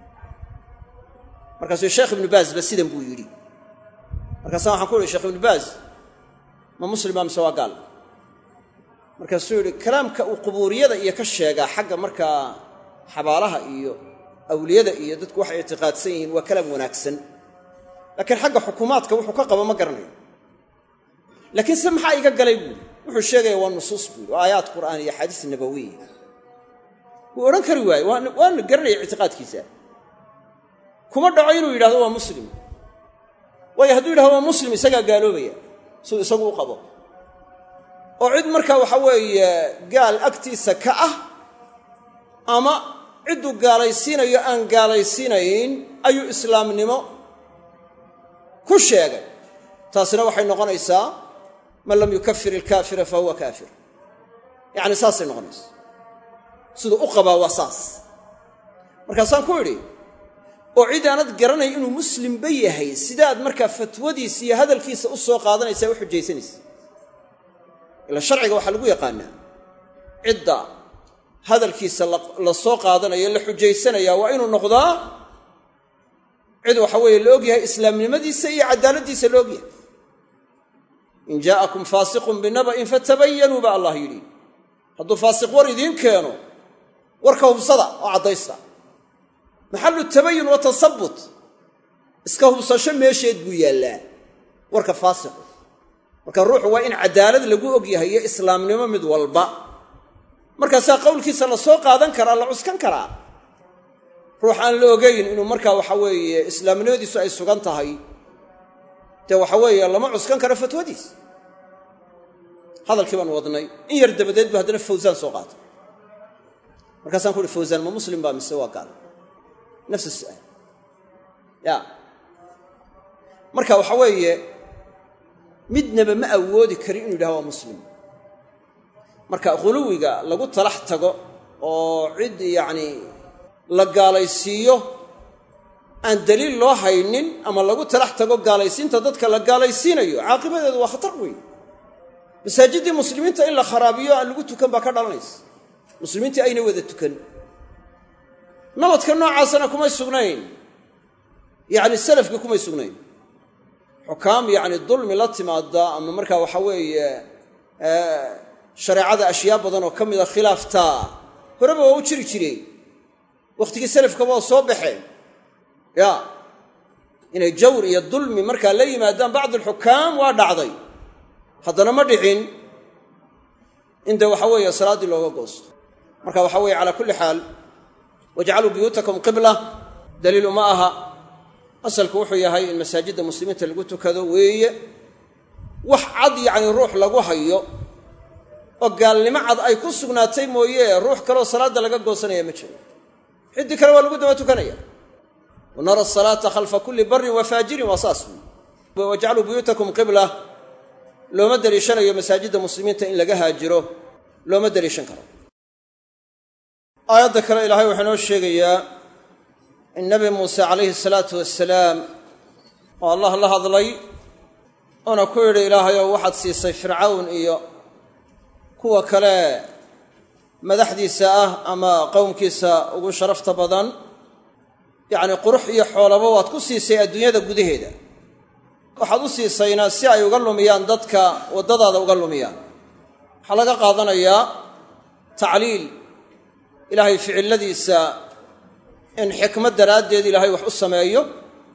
[SPEAKER 1] markaasuu sheekh ibnu baasba sidan buu yidhi markaasa waxaan ku uhi shekh ibnu baas ma muslima mise waa gaal markaasuu yidhi kalaamka uu qubuuriyada iyo ka sheegaa xagga markaa xabaalaha iyo awliyada iyo dadku waxay ictiqaadsan yihiin waa kalaam wanaagsan laakiin xagga xukuumaadka wuxuu ka qabo ma garanayo laakiin se maxaa iga galay buuri wuxuu sheegaya waa nusuus buuri waa aayaad qur'aan iyo axaadiis nabawiya wuu odhan kari waaye waana garanaya ictiqaadkiisa kuma dhaco inuu yidhahdo waa muslim waayo hadduu yidhahdo waa muslim isagaa gaaloobaya siduu isagu u qabo oo cid markaa waxa weeye gaal agtiisa ka ah ama cidduu gaalaysiinayo aan gaalaysiinayn ayuu islaamnimo ku sheegay taasina waxay noqonaysaa man lam yukafir ilkaafira fa huwa kaafir yacni saasay noqonaysa siduu u qabaa waa saas markaasaan ku idhi oo cid aanad garanay inuu muslimba yahay sidaad markaa fatwadiisa iyo hadalkiisa u soo qaadanaysaa u xujaysanaysa ila sharciga waxaa lagu yaqaanaa cidda hadalkiisa la soo qaadanayo la xujaysanaya waa inuu noqdaa cid waxa weeye la ogyahay islaamnimadiisa iyo cadaaladdiisa la ogyahay in jaa'akum faasiqun binaba'in fatabayanuu baa allah yidhi hadduu faasiq war idiin keeno warka hubsada oo caddaysta maxallu tabayun wa tasabut iska hubsasho meesheed buu yaallaa warka faasiqu marka ruuxu waa in cadaalad lagu ogyahay iyo islaamnimo mid walba markaasaa qowlkiisa la soo qaadan karaa la cuskan karaa ruux aan la ogayn inuu markaa waxa weeye islaamnimadiisu ay sugan tahay dee waxa weeye lama cuskan karo fatwadiis hadalkii baan wadnay in yar dabadeed bu haddana fawsaan soo qaatay markaasaan ku uhi fawsaan ma muslim baa mise waa gaal nafs su'aal ya marka waxa weeye midnaba ma awoodi kari inuu yidhaha waa muslim marka khuluwiga lagu talax tago oo cid yacni la gaalaysiiyo aan daliil loo haynin ama lagu talax tago gaalaysiinta dadka la gaalaysiinayo caaqibadeedu waa khatar weyn masaajiddii muslimiinta in la kharaabiyo aan lagu tukan baa ka dhalanaysa muslimiintii ayna wada tukan nabadka noocaasana kumay sugnayn yacni salafka kumay sugnayn xukaam yacni dulmi la timaada ama markaa waxa weeye shareecada ashyaa badan oo ka mida khilaaftaa horeba waa u jiri jireen wakhtigii salafkaba oo soo baxeen ya inay jawr iyo dulmi markaa la yimaadaan bacdu alxukaam waa dhacday haddana ma dhicin in dee waxa weeye salaaddii looga goosto marka waxa weeye calaa kulli xaal wajcaluu buyuutakum qibla daliilu ma aha asalku wuxuu yahay in masaajidda muslimiinta lagu tukado weeye wax cad yacni ruux lagu hayo oo gaalnimo cad ay ku sugnaatay mooye ruux kaleoo salaadda laga goosanaya ma jiro ciddii kale waa lagu daba tukanaya wa nara asalaata khalfa kulli barrin wa faajirin waa saas wey wajcaluu buyuutakum qibla looma deliishanayo masaajidda muslimiinta in laga haajiro looma deliishan karo aayadda kale ilaahay wuxuu inoo sheegayaa in nabi muuse calayhi salaatu wasalaam oo allah la hadlay oona ku yidhi ilaahayow waxaad siisay fircawn iyo kuwa kale madaxdiisa ah ama qowmkiisa ugu sharafta badan yacni qurux iyo xoolaba waad ku siisay adduunyada gudaheeda waxaad u siisayna si ay uga lumiyaan dadka waddadaada uga lumiyaan waxaa laga qaadanayaa tacliil ilaahay ficilladiisa in xikmad daraaddeed ilaahay wax u sameeyo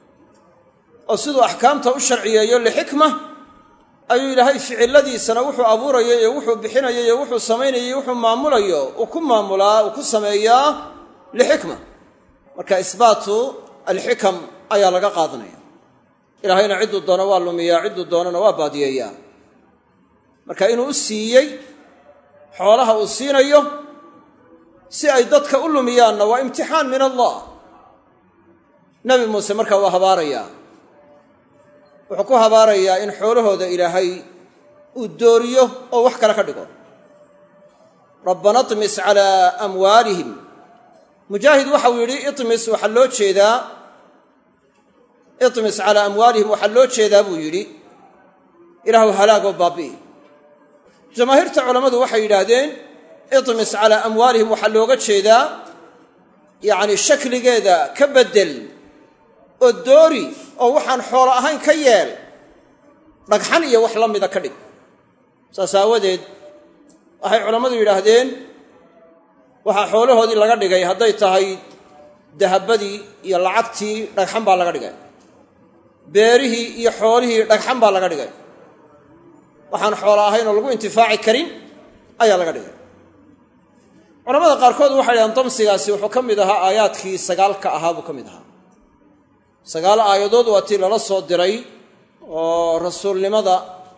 [SPEAKER 1] oo siduu axkaamta u sharciyeeyo lixikma ayuu ilaahay ficilladiisana wuxuu abuurayo iyo wuxuu bixinayo iyo wuxuu samaynayo iyo wuxuu maamulayo uu ku maamulaa uu ku sameeyaa lixikma marka isbaatu alxikam ayaa laga qaadanaya ilaahayna cidduu doono waa lumiyaa cidduu doonana waa baadiyeeyaa marka inuu u siiyey xoolaha uu siinayo si ay dadka u lumiyaanna waa imtixaan min allah nebi muuse marka waa habaarayaa wuxuu ku habaarayaa in xoolahooda ilaahay uu dooriyo oo wax kale ka dhigo rabbana iطmis calaa amwaalihim mujaahid waxau yidhi imis waxaa loo jeedaa iطmis calaa amwaalihim waxaa loo jeedaa buu yidhi ilaahu halaagoo baabi'i jamaahiirta culammadu waxay yidhaahdeen iطmis calaa amwaalihim waxaa looga jeedaa yacni shakligeeda ka beddel oo doori oo waxaan xoolo ahayn ka yeel dhagxan iyo wax la mida ka dhig saas aawadeed waxay culammadu yidhaahdeen waxaa xoolahoodii laga dhigay hadday tahay dahabadii iyo lacagtii dhagxan baa laga dhigay beerihii iyo xoolihii dhagxan baa laga dhigay waxaan xoolo ahayn oo lagu intifaaci karin ayaa laga dhigay culamada qaarkood waxay dhahdeen damsigaasi wuxuu ka mid ahaa aayaadkii sagaalka ahaa buu ka mid ahaa sagaal aayadood waa tii lala soo diray oo rasuulnimada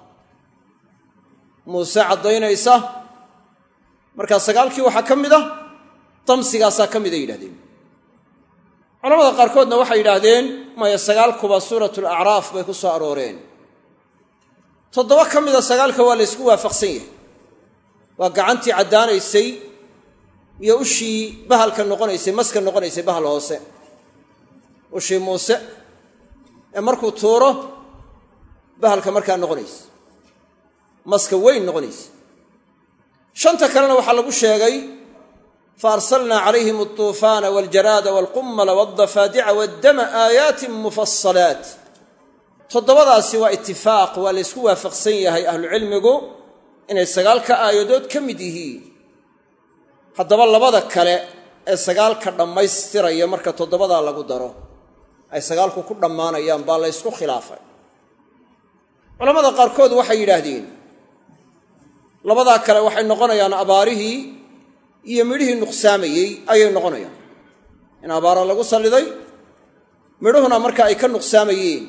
[SPEAKER 1] muuse caddaynaysa markaa sagaalkii waxaa ka mid ah damsigaasaa ka mid ay yidhahdeen culamada qaarkoodna waxay yidhaahdeen maya sagaalkuba suuratu alacraaf bay ku soo arooreen toddoba ka mida sagaalka waa la ysku waafaqsan yahay waa gacantii caddaanaysay iyo ushii bahalka noqonaysay maska noqonaysay bahal hoose ushii muuse ee markuu tuuro bahalka markaa noqonaysa maska weyn noqonaysa shanta kalena waxaa lagu sheegay fa arsalnaa calayhim altuufaana waljaraada walqummala waldafaadica waddama aayaatin mufasalaat toddobadaasi waa itifaaq waa la ysku waafaqsan yahay ahlucilmigu inay sagaalka aayadood ka mid yihiin haddaba labada kale ee sagaalka dhammaystiraya marka toddobadaa lagu daro ay sagaalku ku dhammaanayaan baa la ysku khilaafay culamada qaarkood waxay yidhaahdeen labadaa kale waxay noqonayaan abaarihii iyo midhihii nuqsaamayey ayay noqonayaan in abaara lagu salliday midhuhuna marka ay ka nuqsaamayeen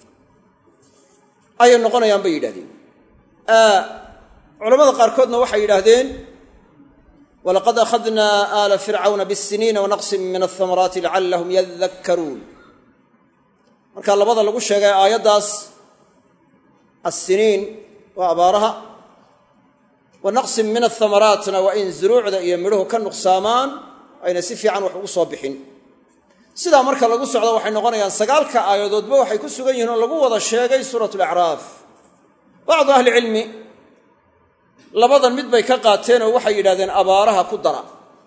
[SPEAKER 1] ayay noqonayaan bay yidhahdeen culamada qaarkoodna waxay yidhaahdeen walaqad akhadnaa aala fircawna bisiniina wanaqsin min alhamaraati lacallahum yadakkaruun marka labada lagu sheegay aayaddaas assiniin waa abaaraha wa naqsin min athamaraatna waa in zuruucda iyo midhuhu ka nuqsaamaan ayna si fiican wax ugu soo bixin sidaa marka lagu socdo waxay noqonayaan sagaalka aayadoodba waxay ku sugan yihiin oo lagu wada sheegay suuratu alacraaf bacdu ahlicilmi labadan mid bay ka qaateen oo waxay yidhahdeen abaaraha ku dara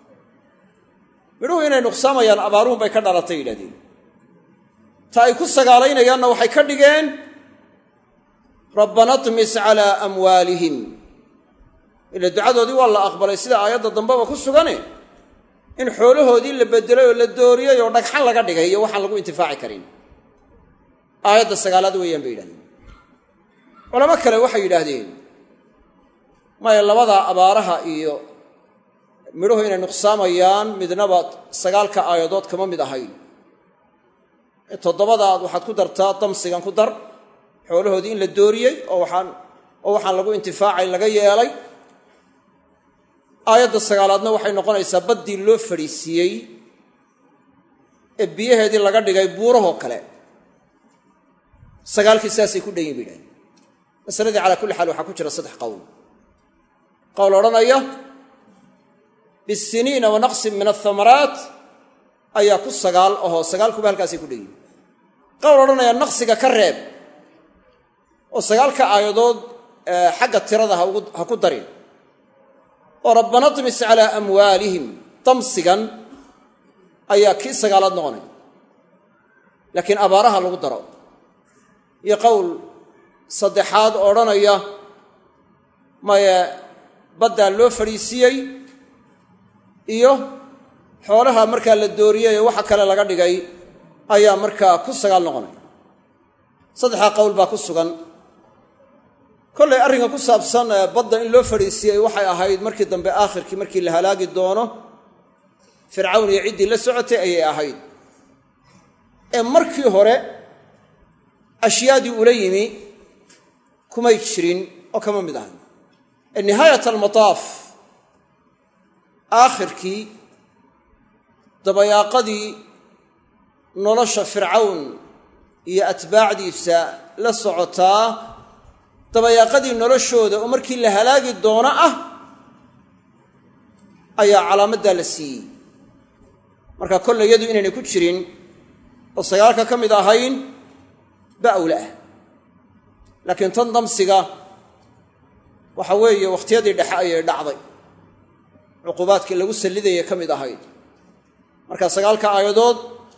[SPEAKER 1] midhuhu inay nuqsaamayaan abaaruhun bay ka dhalatay yidhahdeen ta ay ku sagaalaynayaanna waxay ka dhigeen rabbana tmis calaa amwaalihim ila ducadoodii waa la aqbalay sida aayadda dambeba ku sugane in xoolahoodii la bedelay oo la dooriyey oo dhagxan laga dhigay iyo waxaan lagu intifaaci karin aayadda sagaalaad weeyaan bay yidhahdeen culamo kale waxay yidhaahdeen maya labadaa abaaraha iyo midhuhu inay nuqsaamayaan midnaba sagaalka aayadood kama mid ahayn toddobadaad waxaad ku dartaa damsigan ku dar xoolahoodii in la dooriyey oo waxaan oo waxaan lagu intifaacay laga yeelay aayadda sagaalaadna waxay noqonaysaa baddii loo fadhiisiiyey ee biyaheedii laga dhigay buurahoo kale sagaalkii saasay ku dhanyiin ba yidhahdeen masaladii calaa kulli xaal waxaa ku jira saddex qowl qowl odhanaya bisiniina wa naqsin min athamaraat ayaa ku sagaal ahoo sagaalkuba halkaasay ku dhanyihin qowl odhanaya naqsiga ka reeb oo sagaalka aayadood xagga tirada ha ku darin oo rabbana tmis calaa amwaalihim damsigan ayaa kii sagaalaad noqonaya laakiin abaaraha lagu daro iyo qowl saddexaad odhanaya maye baddaa loo fadhiisiiyey iyo xoolaha markaa la dooriyey ee waxa kale laga dhigay ayaa markaa ku sagaal noqonaya saddexdaa qowl baa ku sugan kollay arrinka ku saabsan badda in loo fadhiisiiyey waxay ahayd markii dambe aakhirkii markii la halaagi doono fircawn iyo ciddii la socotay ayay ahayd ee markii hore ashyaadii ula yimi kumay jirin oo kama mid ahay ee nihaayat almataaf aakhirkii dabayaaqadii nolosha fircawn iyo atbaacdiisa la socotaa dabayaaqadii noloshooda oo markii la halaagi doono ah ayaa calaamaddaa la siiyey marka kolle iyadu inaynay ku jirin oo sagaalka ka mid ahayn ba awla ah laakiin tan damsiga waxa weeye wakhtiyadii dhexe ayay dhacday cuqubaadkii lagu sallidaya ka mid ahayd marka sagaalka aayadood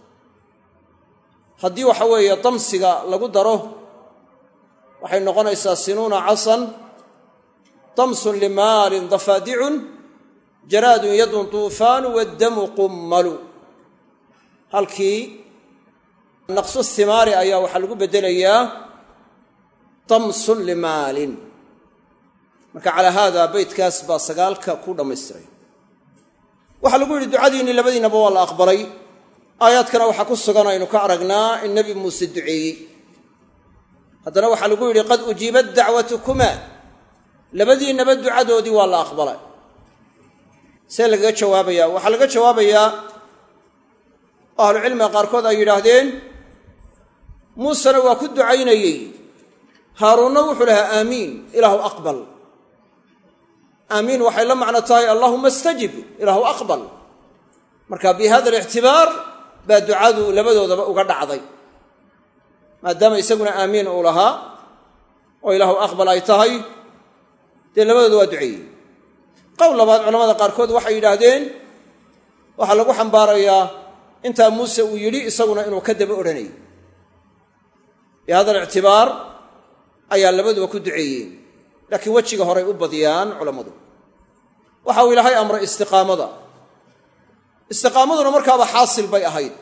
[SPEAKER 1] haddii waxa weeye damsiga lagu daro waxay noqonaysaa sinuuna casan damsun limaalin dafaadicun jaraadun yadun tuufaanu waddamu qummalu halkii naqsu himaari ayaa waxaa lagu beddelayaa damsun limaalin marka calaa haada beytkaas baa sagaalka ku dhammaystiray waxaa lagu yidhi ducadiinni labadiinaba waa la aqbalay aayaadkana waxaa ku sugan aynu ka aragnaa in nebi muuse duceeyey haddana waxaa lagu yidhi qad ujiibat dacwatukumaa labadiinnaba ducadoodii waa la aqbalay see lagaga jawaabayaa waxaa laga jawaabayaa ahlucilmiga qaarkood ay yidhaahdeen muusena waa ku ducaynayey haaruunna wuxuu lahaa aamiin ilaahu aqbal aamiin waxay la macno tahay allahuma astajib ilaahu aqbal marka bi hada alictibaar baa ducadu labadoodaba uga dhacday maadaama isaguna aamiin uu lahaa oo ilaahu aqbal ay tahay dee labadooda waa duceeyey qowl labaad culamada qaarkood waxay yidhaahdeen waxaa lagu xambaarayaa intaa muuse uu yidhi isaguna inuu ka daba odhanayay bi hada alictibaar ayaa labaduba ku duceeyeen laakiin wejiga horay u badiyaan culammadu waxa uu ilaahay amray istiqaamada istiqaamaduna markaaba xaasil bay ahayd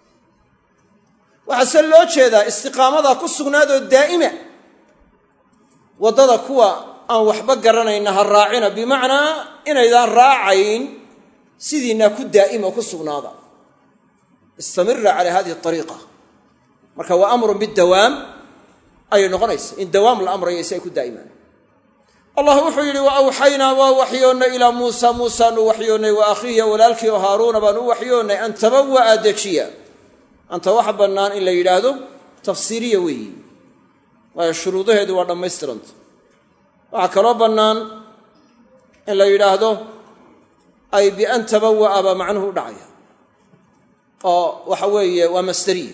[SPEAKER 1] waxaa se loo jeedaa istiqaamadaa ku sugnaadoo daa'ima waddada kuwa aan waxba garanayna ha raacina bimacnaa inaydaan raacayn sidiinaa ku daa'ima ku sugnaada istamira calaa hadihi ariiqa marka waa amrun bidawaam ayay noqonaysa in dawaam la amraya si ay ku daa'imaan allah wuxuu yidhi wa awxaynaa waa waxyoonnay ilaa muusa muusaanu waxyoonnay wa akhiiya walaalkii oo haaruuna baan u waxyoonnay an tabawa'a dejiya anta waxa bannaan in la yidhaahdo tafsiiriya weeyi waayo shuruudaheedu waa dhammaystiranta waxaa kaloo bannaan in la yidhaahdo ay bian tabawa'a baa macnuhu u dhacaya oo waxa weeye waa masderiya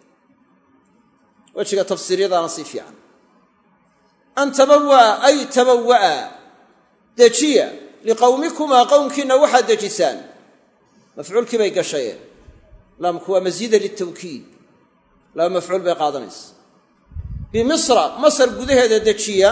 [SPEAKER 1] wejiga tafsiiryadaana sii fiican an tabawa'a ay tabawa'a dejiya liqowmikumaa qowmkiinna waxaad dejisaan mafcuulkii bay gashayeen laamku waa masiida litawkiid laba mafcuul bay qaadanaysa bimisra masar gudaheeda dejiya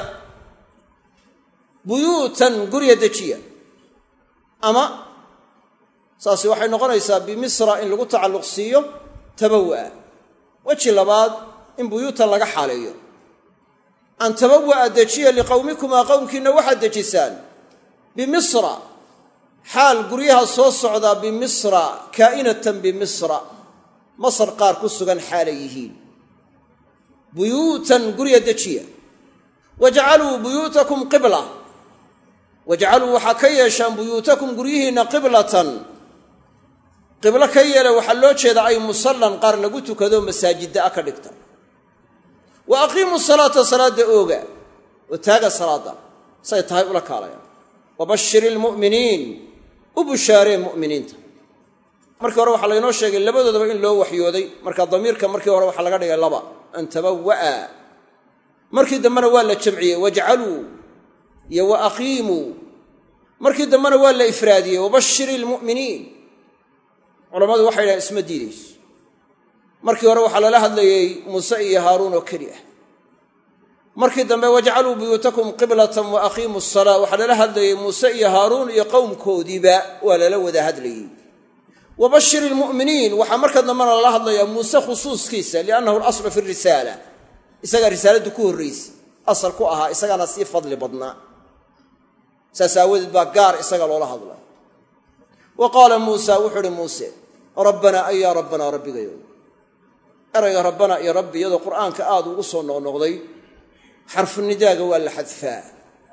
[SPEAKER 1] buyuutan gurya dejiya ama saasi waxay noqonaysaa bimisra in lagu tacalluq siiyo tabawa'a weji labaad in buyuutan laga xaaleeyo an tabawa'a dejiya liqowmikumaa qowmkiinna waxaad dejisaan bimisra xaal guryaha soo socdaa bimisra kaa'inatan bimisra masar qaar ku sugan xaalay yihiin buyuutan gurya dejiya wajcaluu buyuutakum qibla wajcaluu waxaa ka yeeshaan buyuutakum guryihiinna qiblatan qiblo ka yeela waxaa loo jeedaa ay musallan qaar lagu tukado masaajidda a ka dhigta wa aqiimuu salaata salaadda ooga oo taaga salaadda say tahay ula kaalayaan wabashir ilmu'miniin u bushaaree mu'miniinta markii hore waxaa laynoo sheegay labadoodaba in loo waxyooday marka damiirka markii hore waxaa laga dhigay laba an tabawa'a markii dambena waa la jamciyey wajcaluu iyo wa aqiimuu markii dambena waa la ifraadiyey wabashir ilmu'miniin culammadu waxay dhahen isma diidayso markii hore waxaa lala hadlayey muuse iyo haaruun oo keli ah markii dambe wajcaluu buyuutakum qiblatan wa aqiimuu salaa waxaa lala hadlayey muuse iyo haaruun iyo qowmkoodiiba waa lala wada hadlayey wabashir ilmu'miniin waxaa marka dambena lala hadlayaa muuse khusuuskiisa liannahu alaslu fi risaala isagaa risaaladdu ku horraysa asal ku ahaa isagaana sii fadli badnaa saas aawadeed baa gaar isaga loola hadla wa qaala muusa wuxuu uhi muuse rabbanaa ay yaa rabbanaa rabbigayo erayga rabbana iyo rabbi iyadoo qur'aanka aada ugu soo noqnoqday xarfunidaaga waa la xadfaa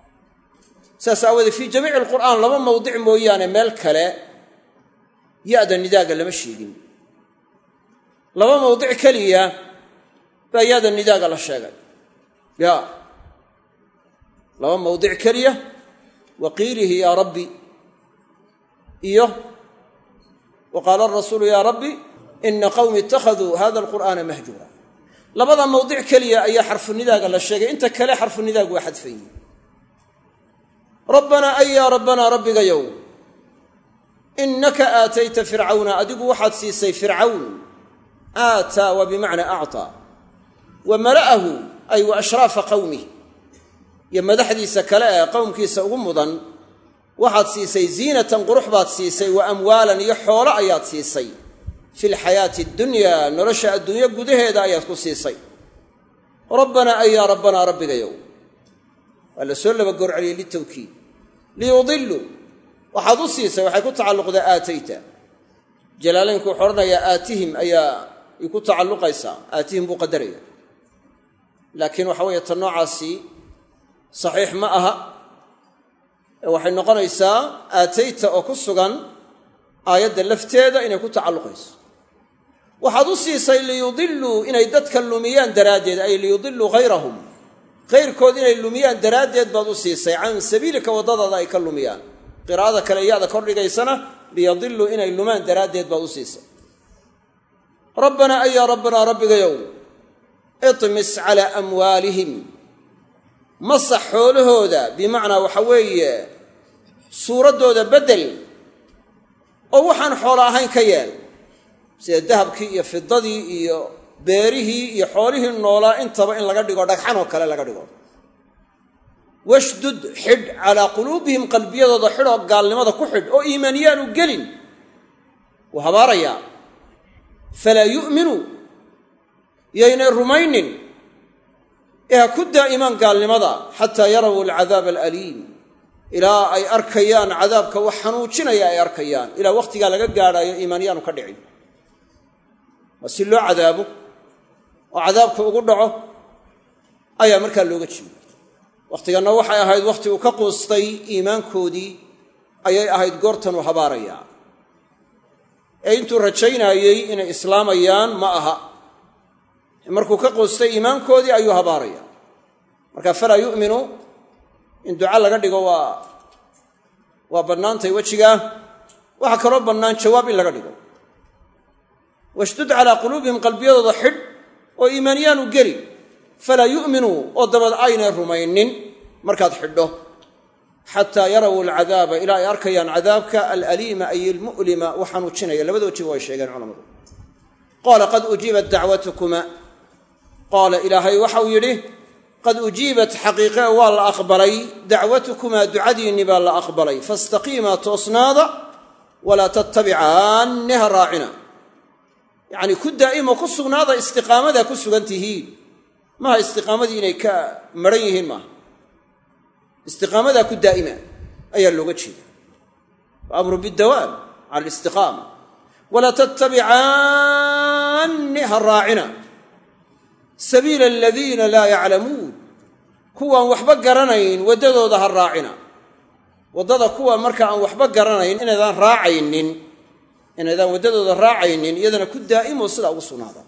[SPEAKER 1] saas aawoodee fii jamiici alqur'aan laba mawdic mooyaane meel kale ya-da nidaaga lama sheegin laba mawdic keliya baa ya-da nidaaga la sheegay ya laba mawdic keliya wa qiilihi yaa rabbi iyo wa qaala arasuulu yaa rabbi ina qawmi ittakhaduu hada alqur'aana mahjuura labada mawdic keliya ayaa xarfunidaaga la sheegay inta kale xarfunidaagu waa xadfayi rabbanaa ay yaa rabbanaa rabbigayow innaka aatayta fircawna adigu waxaad siisay fircawn aataa waa bimacnaa actaa wa mala'ahu ay wa ashraafa qawmih iyo madaxdiisa kale ee qowmkiisa ugu mudan waxaad siisay ziinatan qurux baad siisay wa amwaalan iyo xoolo ayaad siisay fi lxayaati addunyaa nolosha adduunyo gudaheeda ayaad ku siisay rabbanaa ay yaa rabbanaa rabbigayow waa la soo laba goorceliyey litawkiid liyudiluu waxaad u siisay waxay ku tacalluqdaa aatayta jalaalaynku wuxuu odhanayaa aatihim ayaa ay ku tacalluqaysaa aatihim buu qadaraya laakiin waxa weeye ta noocaasi saxiix ma aha ee waxay noqonaysaa aatayta oo ku sugan aayadda lafteeda inay ku tacalluqayso waxaad u siisay liyudiluu inay dadka lumiyaan daraaddeed ay liyudiluu hayrahum hayrkood inay lumiyaan daraaddeed baad u siisay can sabiilika waddadaada ay ka lumiyaan qiraa'ada kale iyada kordhigaysana liyadiluu inay lumaan daraaddeed baad u siisay rabbanaa ayaa rabbanaa rabbigayow itmis calaa amwaalihim masax xoolahooda bimacnaa waxa weeye suuraddooda beddel oo waxaan xoolo ahayn ka yeel sida dahabkii iyo fidadii iyo beerihii iyo xoolihii noolaa intaba in laga dhigo dhagxan oo kale laga dhigo washdud xidh calaa quluubihim qalbiyadooda xidhoo gaalnimada ku xidh oo iimaaniyaanu gelin wuu habaarayaa falaa yu'minuu yaynay rumaynin ee ha ku daa'imaan gaalnimada xataa yaraw alcadaaba alaliim ilaa ay arkayaan cadaabka wax xanuujinaya ay arkayaan ilaa wakhtigaa laga gaadhaayo iimaanyaanu ka dhicin waa si loo cadaabo oo cadaabka ugu dhaco ayaa markaa looga jeeda wakhtiganna waxay ahayd wakhti uu ka quustay iimaankoodii ayay ahayd goortanuu habaarayaa ee intuu rajaynaayey inay islaamayaan ma aha markuu ka quustay iimaankoodii ayuu habaarayaa marka falaa yu'minu in duca laga dhigo waa waa bannaantay wejigaa waxaa kaloo bannaan jawaab in laga dhigo washdud calaa quluubihim qalbiyadooda xidh oo iimaaniyaanu geli falaa yu'minuu oo dabad aynay rumaynin markaad xidho xataa yaraw alcadaaba ilaa ay arkayaan cadaabka alaliima ay almu'lima u xanuujinaya labada wajiba way sheegeen culamadu qaala qad ujiibat dacwatukuma qaala ilaahay waxau yidhi qad ujiibat xaqiiqe waa la aqbalay dacwatukumaa ducadiinni baa la aqbalay fastaqiimaa toosnaada walaa tattabicaanni ha raacina yacnii ku daa'imo ku sugnaada istiqaamadaa ku sugan tihiin maaha istiqaamadii inay ka maran yihiin maaha istiqaamadaa ku daa'ima ayaa looga jeeda wa amru bidawaam cala alistiqaama walaa tattabicaanni ha raacina sabiila aladiina laa yaclamuun kuwaan waxba garanayn waddadooda ha raacina waddada kuwa marka aan waxba garanayn inaydaan raacaynin inaydaan waddadooda raacaynin iyadana ku daa'imo sidaa ugu sugnaada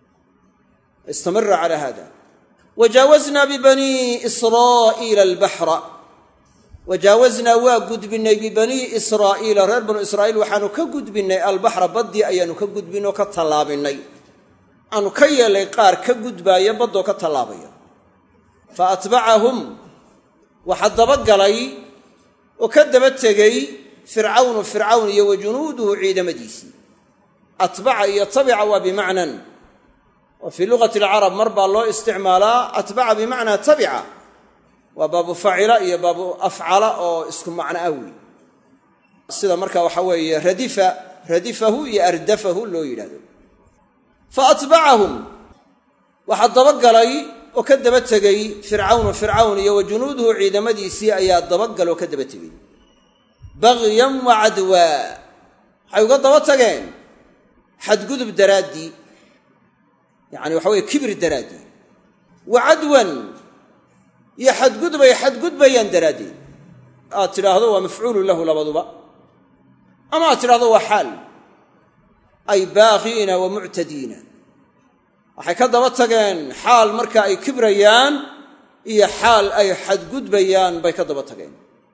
[SPEAKER 1] istamira calaa hada wajaawaznaa bibanii israa'iila albaxra wajaawaznaa waa gudbinnay bibanii israa'iila reer banu israa'iil waxaanu ka gudbinnay albaxra baddii ayaanu ka gudbinay oo ka tallaabinay aanu ka yeelay qaar ka gudbaaya baddoo ka tallaabaya fa atbacahum waxaa dabagalay oo ka daba tegey fircawnu fircawn iyo wa junuuduhu ciidamadiisii atbaca iyo tabica waa bimacnan wa fii luqati alcarab mar baa loo isticmaalaa atbaca bimacnaa tabica waa baabu facila iyo baabu afcala oo isku macno ah wey sida marka waxa weeye radifa radifahu iyo ardafahu loo yidhahdo fa atbacahum waxaa dabagalay oo ka daba tegey fircawnu fircawn iyo wa junuuduhu ciidamadiisii ayaa dabagal oo ka daba tegey bagyan wa cadwaa waxay uga daba tageen xadgudub daraaddii yacani waxa weye kibri daraaddeed wa cadwan iyo xadgudbay xadgudbayaan daraaddeed aad tidhaahdo waa mafcuulu lahu labaduba ama aad tidhahdo waa xaal ay baaqiina wa muctadiina waxay ka daba tageen xaal marka ay kibrayaan iyo xaal ay xadgudbayaan bay ka daba tageen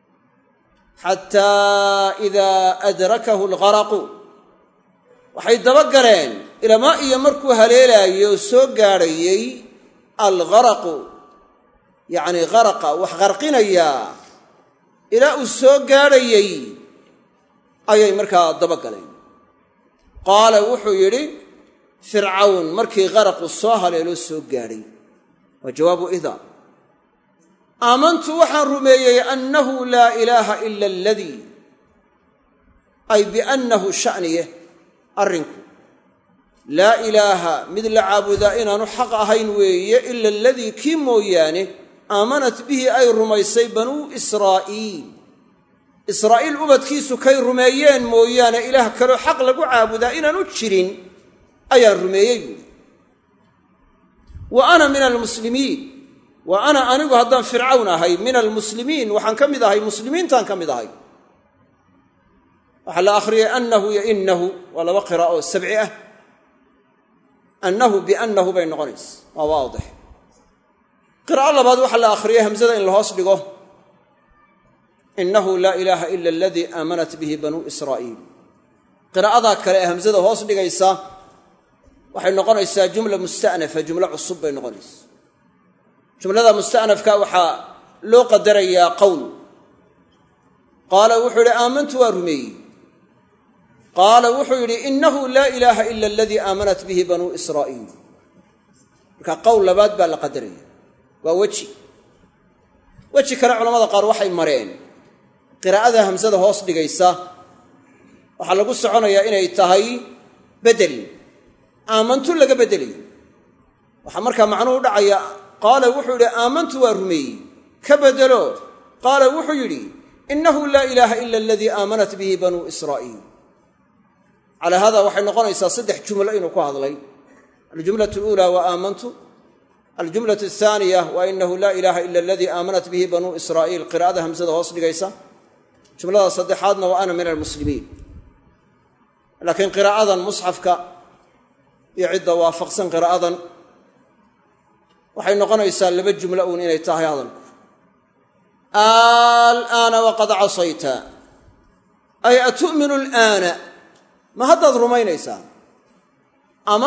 [SPEAKER 1] xataa idaa adrakahu algharaqu waxay daba galeen ilamaa iyo markuu haleelaayey oo soo gaadhayey algharaqu yacnii haraqa wax qarqinayaa ilaa uu soo gaadhayey ayay markaa daba galeen qaala wuxuu yidhi fircawn markii qaraqu soo haleeloo soo gaadhay waa jawaabu ida aamantu waxaan rumeeyey annahu laa ilaaha ila aladii ay biannahu sha'niye arrinku laa ilaaha mid la caabudaa inaanu xaq ahayn weeye ila aladii kii mooyaane aamanat bihi ay rumaysay banuu israa'iil israa'iil ubadkiisu kay rumeeyeen mooyaane ilaah kaloo xaq lagu caabudaa inaanu jirin ayaan rumeeyey buuri wa ana min almuslimiin wa ana anigu haddaan fircawn ahay min almuslimiin waxaan ka mid ahay muslimiintaan ka mid ahay waxaa la akhriyay annahu iyo innahu waa laba qiraa'o sabci ah annahu biannahu bay noqonaysa waa waadix qiraa'o labaad waxaa la akhriyay hamsada in la hoos dhigo innahu laa ilaaha ila aladii aamanat bihi banuu israa'iil qiraa'adaa kale ee hamsada hoos dhigaysa waxay noqonaysaa jumla musta'nafa jumlo cusub bay noqonaysa jumlada musta'nafka waxaa loo qadarayaa qowl qaala wuxuu yidhi aamantu waa rumeeyey qaala wuxuu yidhi innahu laa ilaaha ila aladii aamanat bihi banuu israa'iil marka qowl labaad baa la qadaraya waa weji weji kale culamada qaar waxay mareen qiraa'ada hamsada hoos dhigaysa waxaa lagu soconayaa inay tahay bedel aamantu laga beddelayo waxaa markaa macnuhu dhacaya qaala wuxuu yidhi aamantu waa rumeeyey ka beddelo qaala wuxuu yidhi innahu laa ilaaha ila aladii aamanat bihi banuu israa'iil calaa hada waxay noqonaysaa saddex jumlo inuu ku hadlay aljumlatu luulaa wa aamantu aljumlatu athaaniya wa inahu laa ilaaha ila aladii aamanat bihi banuu israa'iil qiraa'ada hamsada hoos dhigaysa jumlada saddexaadna wa ana min almuslimiin laakiin qiraa'adan musxafka iyo cidda waafaqsan qiraa'adan waxay noqonaysaa laba jumlo uun inay tahay hadalku alaana waqad casayta ay atu'minu alaana ma haddaad rumaynaysaa ama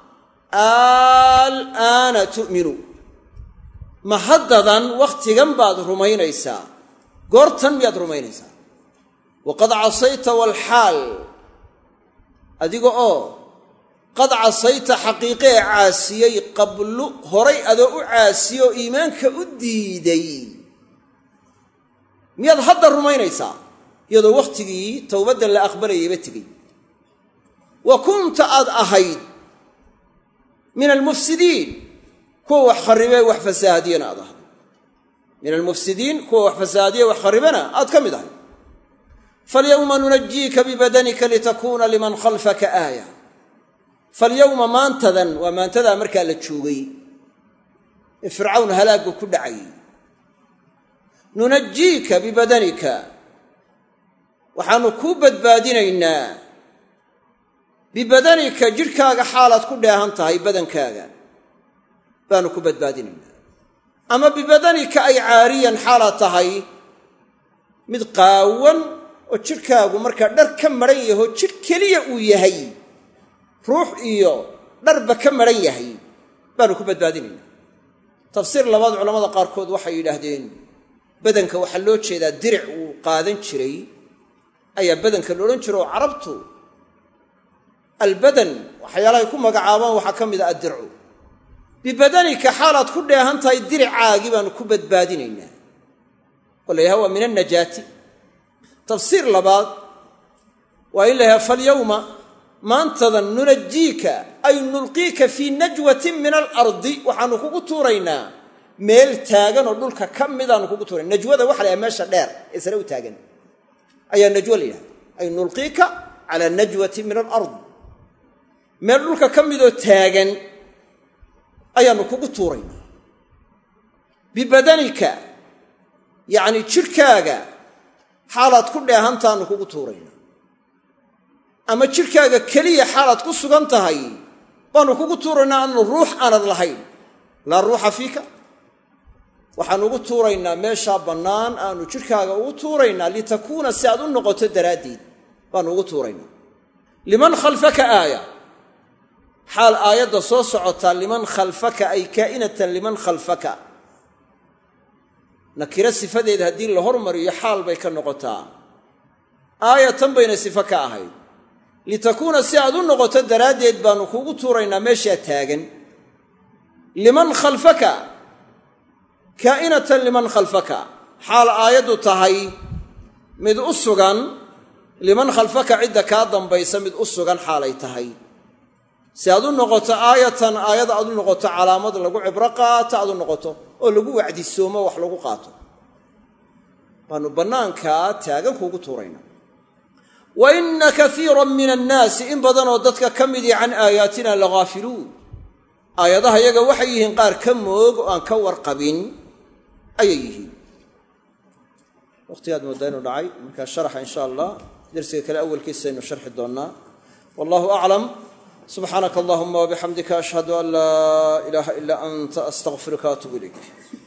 [SPEAKER 1] alaana tu'minu ma haddadan wakhtigan baad rumaynaysaa goortan miyaad rumaynaysaa waqad casayta walxaal adiga oo qad casayta xaqiiqee caasiyey qablu horay adoo u caasiye oo iimaanka u diiday miyaad hadda rumaynaysaa iyadoo wakhtigii towbadda la aqbalayayba tegey wa kunta aad ahayd min almufsidiin kuwa wax kharribee wax fasaahadiyana aad ahayd min almufsidiin kuwa wax fasaahadiye wax kharribana aad ka mid ahayd falyowma nunajiika bibadanika litakuuna liman khalfaka aaya falyowma maantadan waa maantadaa markaa la joogay ee fircawn halaaggu ku dhacayay nunajiika bibadanika waxaannu kuu badbaadinaynaa bibadanika jidhkaaga xaalaad ku dheehan tahay badankaaga baanu ku badbaadinaynaa ama bibadanika ay caariyan xaalaad tahay mid qaawan oo jidhkaagu markaa dhar ka maran yaho jidh keliya uu yahay ruux iyo dharba ka maran yahay baanu ku badbaadinaynaa tafsiir labaad culamada qaarkood waxay yidhaahdeen badanka waxaa loo jeedaa diric uu qaadan jiray ayaa badanka la odhan jira oo carabtu albadan waxyaalahay ku magacaabaan waxaa ka mid a addircu bibadanika xaalaad ku dheehan tahay diricaagii baanu ku badbaadinaynaa oo la yhaha waa min annajaati tafsiir labaad waa in la yhaha falyowma maantadan nunajiika ay nulqiika fii najwatin min alardi waxaanu kugu tuuraynaa meel taagan oo dhulka ka midaanu kugu tuurayna najwada waxa la yhaha meesha dheer ee sare u taagan ayaa najwo la yidhahda ay nulqiika calaa najwatin min alard meel dhulka ka midoo taagan ayaannu kugu tuuraynaa bibadanika yacni jidhkaaga xaalaad ku dheehantaannu kugu tuuraynaa ama jidhkaaga keliya xaalaad ku sugan tahay baannu kugu tuuraynaa aanu ruux aanad lahayn laa ruuxa fiika waxaanu ugu tuuraynaa meeshaa bannaan aanu jidhkaaga ugu tuuraynaa litakuuna si aad u noqoto daraaddeed baanu ugu tuuraynaa liman khalfaka aaya xaal aayadda soo socotaa liman khalfaka ay kaa'inatan liman khalfaka nakiro sifadeeda haddii la hormariyo xaal bay ka noqotaa aayatan bayna sifo ka ahayd litakuuna si aad u noqoto daraaddeed baanu kuugu tuuraynaa meeshaa taagan liman khalfaka kaa'inatan liman khalfaka xaal aayaddu tahay mid u sugan liman khalfaka cidda kaa dambaysa mid u sugan xaalay tahay si aad u noqoto aayatan aayad aad u noqoto calaamad lagu cibro qaato aad u noqoto oo lagu wacdisoomo wax lagu qaato baanu bannaankaa taagan kuugu tuuraynaa wa inna kaiiran min annaasi in badanoo dadka ka midii can aayaatina lagaafiluun aayadaha yaga waxay yihiin qaar ka moog oo aan ka warqabin ayay yihiin waqtigaad mooddaa inuu dhacay markaa sharaxa insha allah dersiga kale awalkiisaynu sharxi doonnaa wallahu aclam subxaanaka allahuma wabixamdika ashhadu an laa ilaaha ilaa anta astaqfiruka atuub ilayk